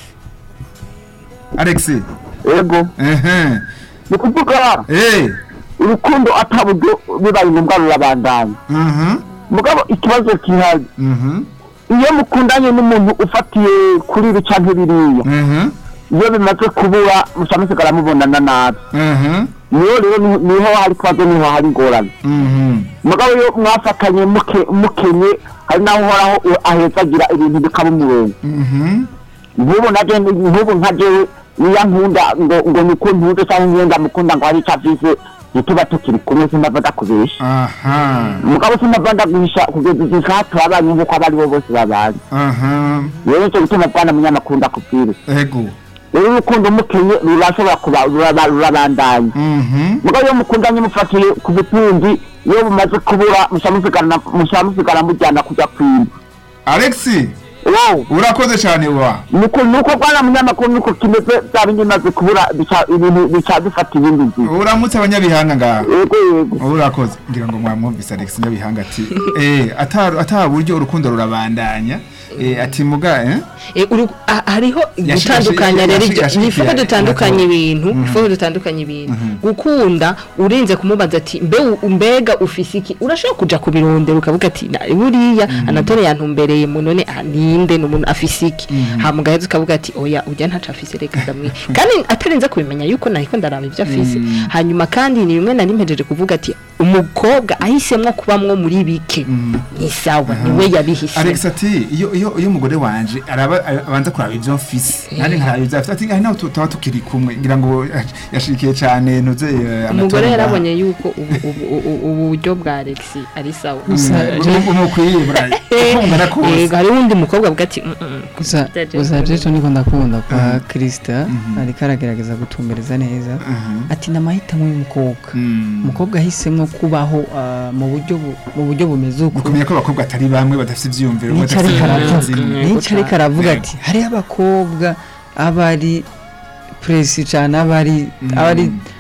Speaker 4: alex
Speaker 7: Yego,
Speaker 4: ehe
Speaker 7: ni kuvuga
Speaker 4: eh
Speaker 7: urukundo ataburyo bibaye ngombwa rurabandanya.
Speaker 4: mhm
Speaker 7: Mugabo ikibazo kihari
Speaker 4: mhm
Speaker 7: iyo mukundanye n'umuntu ufatiye kuri ibi canke biriya
Speaker 4: mhm
Speaker 7: iyo bimaze kubura musamusigara mubonana nabi
Speaker 4: mhm
Speaker 7: niyo rero ni- niho hari ikibazo niho hari ingorane
Speaker 4: mhm
Speaker 7: mugabo iyo mwafatanye muke- mukenye hari naho uhoraho u- ahezagira ibintu bikaba umurongo
Speaker 4: mhm
Speaker 7: nk'ubu naje nk'ubu nka jewe niya nkunda ngo ngo niko ntunze cyangwa ngenda mukunda ngo hari icyo afise ntituba tukiri kumwe sinava ndakubesha
Speaker 4: aha
Speaker 7: mugabo sinava ndaguhisha kugeza igihe isaha turabanye nk'uko abo ari bo bose babanye
Speaker 4: aha
Speaker 7: rero nicyo gituma bwana munyamakuru ndakubwira
Speaker 4: ego
Speaker 7: rero urukundo umukenye rurashobora kuba ruraba- rurabandanya
Speaker 4: mhm
Speaker 7: mugabo iyo mukundanye mufatiye ku butunzi iyo bumaze kubura mushobora musigara mujyana kujya kwimba
Speaker 4: alex
Speaker 7: wow
Speaker 4: urakoze cyane wa
Speaker 7: nuko nuko bwana munyamakuru nuko kimeze bya bindi bimaze kubura bica ibintu bica bifata ibindi nzira
Speaker 4: uramutse abanyabihanga ngaha
Speaker 7: yego yego
Speaker 4: urakoze ngira ngo mwamwumvise alex nyabihanga ati eh ata ata buryo urukundo rurabandanya eh ati muga eh
Speaker 5: Eh, uru- ah, hariho
Speaker 4: Yashi-
Speaker 5: gutandukanya
Speaker 4: yashi-
Speaker 5: rero
Speaker 4: yashi-
Speaker 5: ibyo
Speaker 4: yashi-
Speaker 5: nifuko
Speaker 4: yashi-
Speaker 5: dutandukanye
Speaker 4: yashi-
Speaker 5: ibintu nifuko dutandukanye ibintu gukunda urenze kumubaza ati mbe u- mbega ufise iki urashobora kuja kubirondera ukavuga ati "Na- buriya anatole yantumbereye mu none ah, ninde ni umuntu afise iki hama ugaheza ukavuga ati oya ujya ntaco afise reka ndamwe kandi atarenze kubimenya yuko nahiko ndaraba ibyo afise hanyuma kandi ni bimwe nari mpejeje kuvuga ati umukobwa ahisemwo kubamwo muri bike ni sawa niwe yabihisemo
Speaker 4: Alex ati iyo iyo iyo umugore wanje araba abanza kuraba ivyo mfise nari nkaraba ivyo afite ati ngaho naho tutaba tukiri kumwe ngira ngo yashikiye cyane nuze eh,
Speaker 5: umugore
Speaker 4: amatora
Speaker 5: yarabonye yuko ubu- ubu ubu- ubu buryo bwa Alex ari sawa
Speaker 6: Gusa
Speaker 4: ngaha.
Speaker 6: je-
Speaker 4: Mm, umukwiye burayi ukungana kose
Speaker 5: yego hari uwundi mukobwa avuga ati "Mm, mm,
Speaker 6: gusa
Speaker 5: Byaje
Speaker 6: gusa
Speaker 5: kubona.
Speaker 6: byeco niko ndakunda kwa
Speaker 4: Mhm.
Speaker 6: Krista
Speaker 4: Mhm.
Speaker 6: ariko aragerageza gutumbereza neza
Speaker 4: Mhm.
Speaker 6: ati namahitamo y'umukobwa
Speaker 4: Mm.
Speaker 6: umukobwa ahisemo kubaho ah, mu buryo bu- mu buryo bumeze uko
Speaker 4: mukamenya ko abakobwa atari bamwe badafite ivyiyumviro
Speaker 6: nica ariko
Speaker 4: badafite
Speaker 6: aravuga
Speaker 4: zimwe.
Speaker 6: nica ariko aravuga
Speaker 4: Yego.
Speaker 6: ati hariho abakobwa aba ari presi cyane aba ari aba ari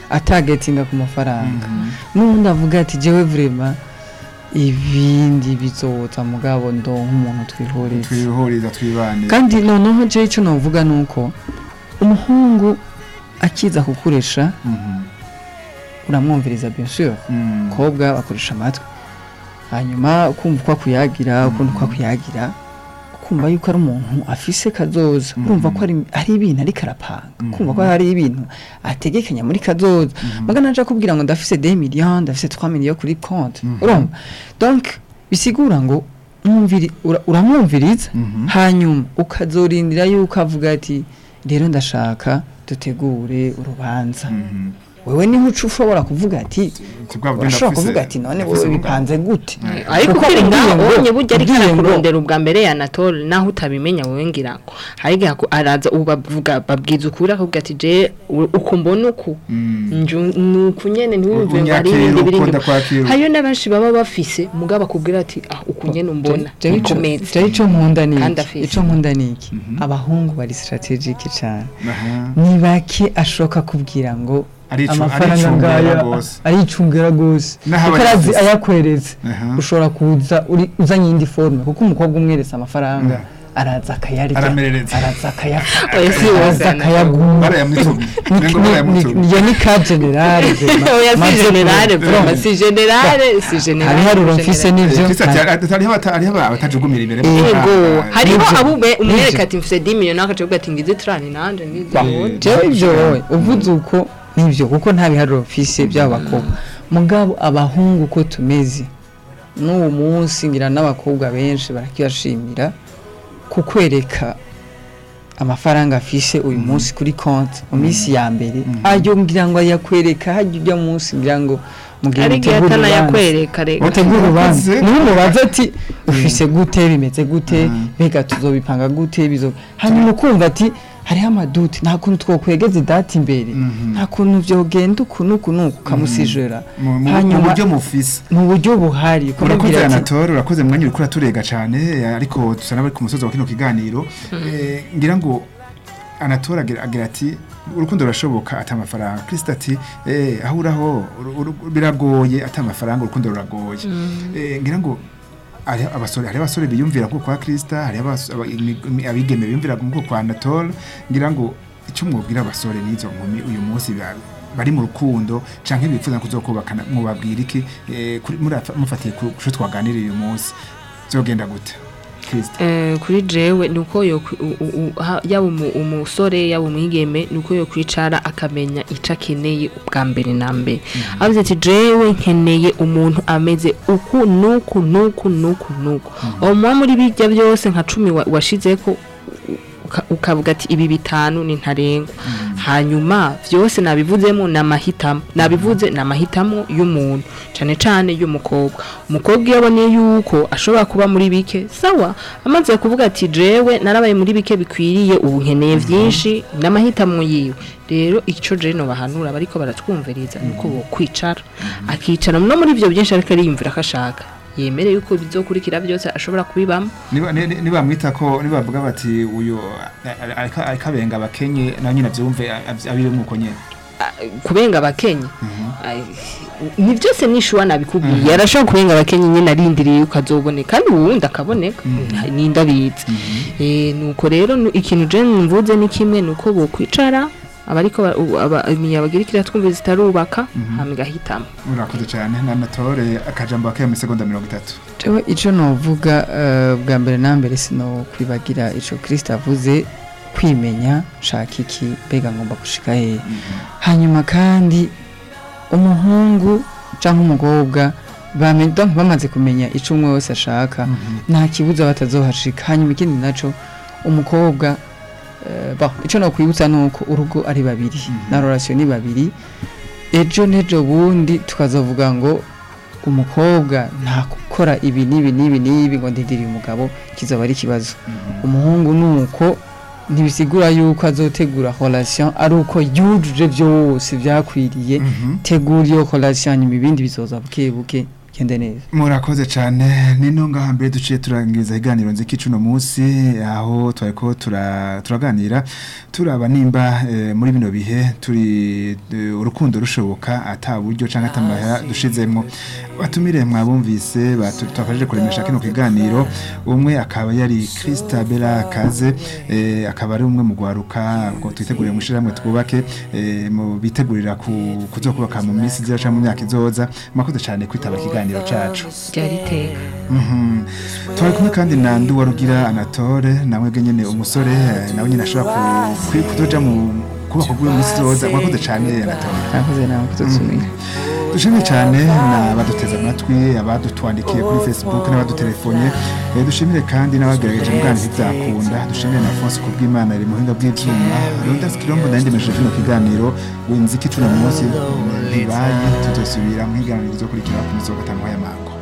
Speaker 6: atagetinga ku mafaranga n'ubundi avuga ati jewe vrema ibindi bizoza mugabo ndo nk'umuntu twihuriza
Speaker 4: twihuriza twibane
Speaker 6: kandi noneho jewe icyo navuga ni uko umuhungu akiza kukuresha
Speaker 4: Mhm.
Speaker 6: uramwumviriza bien sûr
Speaker 4: Mm.
Speaker 6: umukobwa bakoresha amatwi hanyuma ukumva uko akuyagira ukundi uko akuyagira ukumva yuko ari umuntu afise kazoza urumva ko ari ari ibintu ariko arapanga ukumva ko hari ibintu ategekanya muri kazoza magana aje akubwira ngo ndafise 2 millions ndafise 3 millions kuri compte urumva donc bisigura ngo mwumviri ura- uramwumviriza
Speaker 4: Mhm.
Speaker 6: hanyuma ukazorindira yuko avuga ati rero ndashaka dutegure urubanza
Speaker 4: Mhm.
Speaker 6: wewe niho uca ushobora kuvuga ati
Speaker 4: Tubwa buryo
Speaker 6: urashobora
Speaker 4: ndafise-
Speaker 6: kuvuga ati none
Speaker 4: ndafise
Speaker 6: wowe
Speaker 4: umugambi."
Speaker 6: bipanze gute
Speaker 5: ariko
Speaker 6: Kuko
Speaker 5: ukiri
Speaker 6: umbwiye
Speaker 5: ngaho
Speaker 6: ngo-
Speaker 5: ubonye burya ariko
Speaker 6: umbwiye ngo-
Speaker 5: arakurondera ubwa mbere ya Anatole naho utabimenya wowe ngira ngo hariga araza ubu bavuga babwiza ukuri akubwira ati je u- uko mbona uku
Speaker 4: Mm.
Speaker 5: nju- nuku nyene ntiwumve ngo ari
Speaker 4: Unyakira,
Speaker 5: ibindi biri
Speaker 4: ukunda
Speaker 5: inyuma
Speaker 4: kwakira.
Speaker 5: hariyo n'abenshi baba bafise mugabo akubwira ati ah uku nyene umbona
Speaker 6: Jewe ico-
Speaker 5: ukomeze
Speaker 6: jewe ico nkunda ni
Speaker 5: Kandi
Speaker 6: iki
Speaker 5: afise.
Speaker 6: ico nkunda ni iki abahungu bari strategic cyane
Speaker 4: Aha.
Speaker 6: ni bake ashoka kubwira ngo
Speaker 4: Aricu-
Speaker 6: amafaranga
Speaker 4: aricungera
Speaker 6: ngaya
Speaker 4: gose.
Speaker 6: aricungera gose
Speaker 4: N'aho
Speaker 6: kuko
Speaker 4: aba
Speaker 6: arazi
Speaker 4: yafise.
Speaker 6: ayakweretse
Speaker 4: Aha.
Speaker 6: ushobora kuza uri uzanye indi forme kuko umukobwa umweretse amafaranga araza akayarya
Speaker 4: Aramerereza.
Speaker 6: araza akayafata
Speaker 5: Oya, si
Speaker 6: araza
Speaker 5: wose,
Speaker 6: akayaguma
Speaker 4: Barayamutumye.
Speaker 6: Ni-
Speaker 4: Nengo
Speaker 6: ni-
Speaker 4: barayamutumye.
Speaker 6: ni- iyo ni ka generale
Speaker 5: oya si generale vraiment si generale si generale
Speaker 6: hari haruro mfise n'ivyo
Speaker 4: Kristo ati hariho abata- hariho abatajugumira imbere
Speaker 5: yego
Speaker 4: Ah,
Speaker 5: hariho
Speaker 6: Nivyo.
Speaker 5: abo be- umwereka
Speaker 6: Nivyo.
Speaker 5: ati mfise 10 millions akavuga ati ngize 30 nanje ngize
Speaker 4: Eh,
Speaker 6: jewe ibyo wowe uvuze uko nibyo kuko nta biharuro mfise by'abakobwa mugabo abahungu uko tumeze n'uwo munsi ngira n'abakobwa benshi barakiyashimira kukwereka amafaranga afise uyu munsi kuri konti mu minsi ya mbere ayo ngira ngo ayakwereka hajya ujya munsi ngira ngo mugihe
Speaker 5: ari gihe
Speaker 6: mutegura urubanza
Speaker 5: atanayakwereka reka
Speaker 6: mutegura urubanza
Speaker 4: Wakoze.
Speaker 6: niwe mubaza ati ufise gute bimeze gute
Speaker 4: Mm.
Speaker 6: mbega tuzobipanga gute bizo hanyuma ukumva ati hariho amaduti nta kuntu twokwegeza idati imbere
Speaker 4: Mhm.
Speaker 6: nta kuntu vyogenda uku n'uku n'uku ukamusijora
Speaker 4: mu- mu- mu
Speaker 6: hanyuma
Speaker 4: buryo mufise
Speaker 6: mu buryo buhari
Speaker 4: urakoze
Speaker 6: ukamubwira ati
Speaker 4: anatole urakoze mwanya uriko uraturega cane eh, ariko dusa n'abari ku musozi wa kino kiganiro Eh, ngira ngo anatole agira agira ati urukundo rurashoboka ata amafaranga kristo ati eh, aho uraho uru- uru- biragoye ata amafaranga urukundo ruragoye Eh, ngira ngo hari abasore hari abasore biyumvira nko kwa krista hari abas- aba- imi- imi- abigeme biyumvira nko kwa anatole ngira ngo icyo mwubwira abasore n'izo nkumi uyu munsi ba- bari mu rukundo canke bifuza kuzokubakana mwubabwira iki eh, kuri- murafa- mufatiye ku cyo twaganiriye uyu munsi byogenda gute Kristo
Speaker 5: Eh, kuri jewe nuko yo kwi- u- u- u- ha- yaba umu- umusore yaba umwigeme nuko yo kwicara akamenya ico akeneye ubwa mbere na mbere avuze ati jewe nkeneye umuntu ameze uku nuku nuku nuku nuku uwo muba muri bijya byose nka cumi wa- washizeko uka- ukavuga ati ibi bitanu ni ntarengwa hanyuma byose nabivuzemo ni amahitamo nabivuze ni amahitamo y'umuntu cyane cyane y'umukobwa umukobwa iyo abonye yuko ashobora kuba muri bike sawa amaze kuvuga ati jewe narabaye muri bike bikwiriye ubu nkeneye byinshi n'amahitamo yiwe rero icyo jeno bahanura bariko baratwumviriza nuko bo kwicara akicara no muri ibyo byinshi ariko ariyumvira ko ashaka yemere yuko bizokurikira byose ashobora kubibamo
Speaker 4: niba ni- ni- nibamwita ko nibavuga bati uyu a- a- ariko ariko abenga abakenye nawe nyine abyumve a- abibe nk'uko nyine
Speaker 5: kubenga abakenye Ai, ni byose nishuwa nabikubwiye arashobora kubenga abakenye nyine arindiriye yuko azoboneka kandi uwundi akaboneka ni ndabizi Eh, nuko rero nu- ikintu je mvuze ni kimwe nuko bokwicara abariko ba- u- aba- imiyabagirikira twumve zitarubaka hama igahitamo
Speaker 4: urakoze cyane na natore akajambo akaya mu segonda mirongo itatu
Speaker 6: jewe ico novuga eh, bwa mbere na mbere sino kwibagira ico Kristo avuze kwimenya shaka iki mbega ngomba gushika hehe hanyuma kandi umuhungu cyangwa umukobwa bame- donc bamaze kumenya ico umwe wese ashaka nta kibuza batazohashika hanyuma ikindi naco umukobwa eh, bon ico nokwibutsa nuko urugo ari babiri na relation ni babiri ejo n'ejo bundi tukazovuga ngo umukobwa nta gukora ibi n'ibi n'ibi n'ibi ngo ndindiriye umugabo kizaba ari ikibazo umuhungu nuko ntibisigura yuko azotegura relation ari uko yujuje byose byakwiriye tegura iyo relation nyuma ibindi bizoza buke buke bigende neza
Speaker 4: murakoze cyane nino ngaha mbere duciye turangiza iganiro nziki cuno munsi aho twari ko tura- turaganira turaba nimba eh, muri bino bihe turi eh, urukundo rushoboka ata buryo cyangwa atamahera dushizemo batumire mwabumvise batu- twafashije kuremesha kino kiganiro umwe akaba yari Christabella Kaze eh, akaba ari umwe mu gwaruka ngo twitegurire mu shiramwe twubake eh, mu bitegurira ku kuzokubaka mu minsi izoza cyangwa mu myaka izoza mwakoze cyane kwitaba ikiganiro cacu
Speaker 5: byari iteka
Speaker 4: Mhm. twari kumwe kandi na Nduwarugira Anatole nawe nyene umusore eh, nawe nyene ashobora ku- kwi- kuzoja mu kubaka bw'uyu munsi izoza mwakoze cyane Anatole
Speaker 6: mwakoze nawe kutuzumira
Speaker 4: dushimye cyane n'abaduteze amatwi abadutwandikiye kuri facebook n'abadutelefone Eh, dushimire kandi n'abagerageje mugana ntibyakunda dushimire na Alphonse kubw'Imana iri muhinga bw'ivyuma Rondas Kirombo nandemeje kino kiganiro wenziki tuna munsi ntibaye tuzosubira mu higaniro rizokurikira ku misogo gatanu y'amango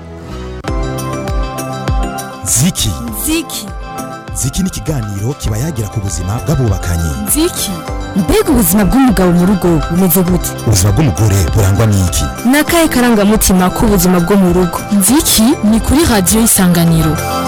Speaker 1: ziki
Speaker 2: ziki
Speaker 1: ziki ni ikiganiro kiba yagira ku buzima bw'abubakanye
Speaker 3: nziki
Speaker 2: mbega ubuzima bw'umugabo mu rugo bumeze gute
Speaker 1: ubuzima bw'umugore burangwa n'iki
Speaker 2: ni akahe karangamutima k'ubuzima bwo mu rugo
Speaker 3: nziki ni kuri radiyo isanganiro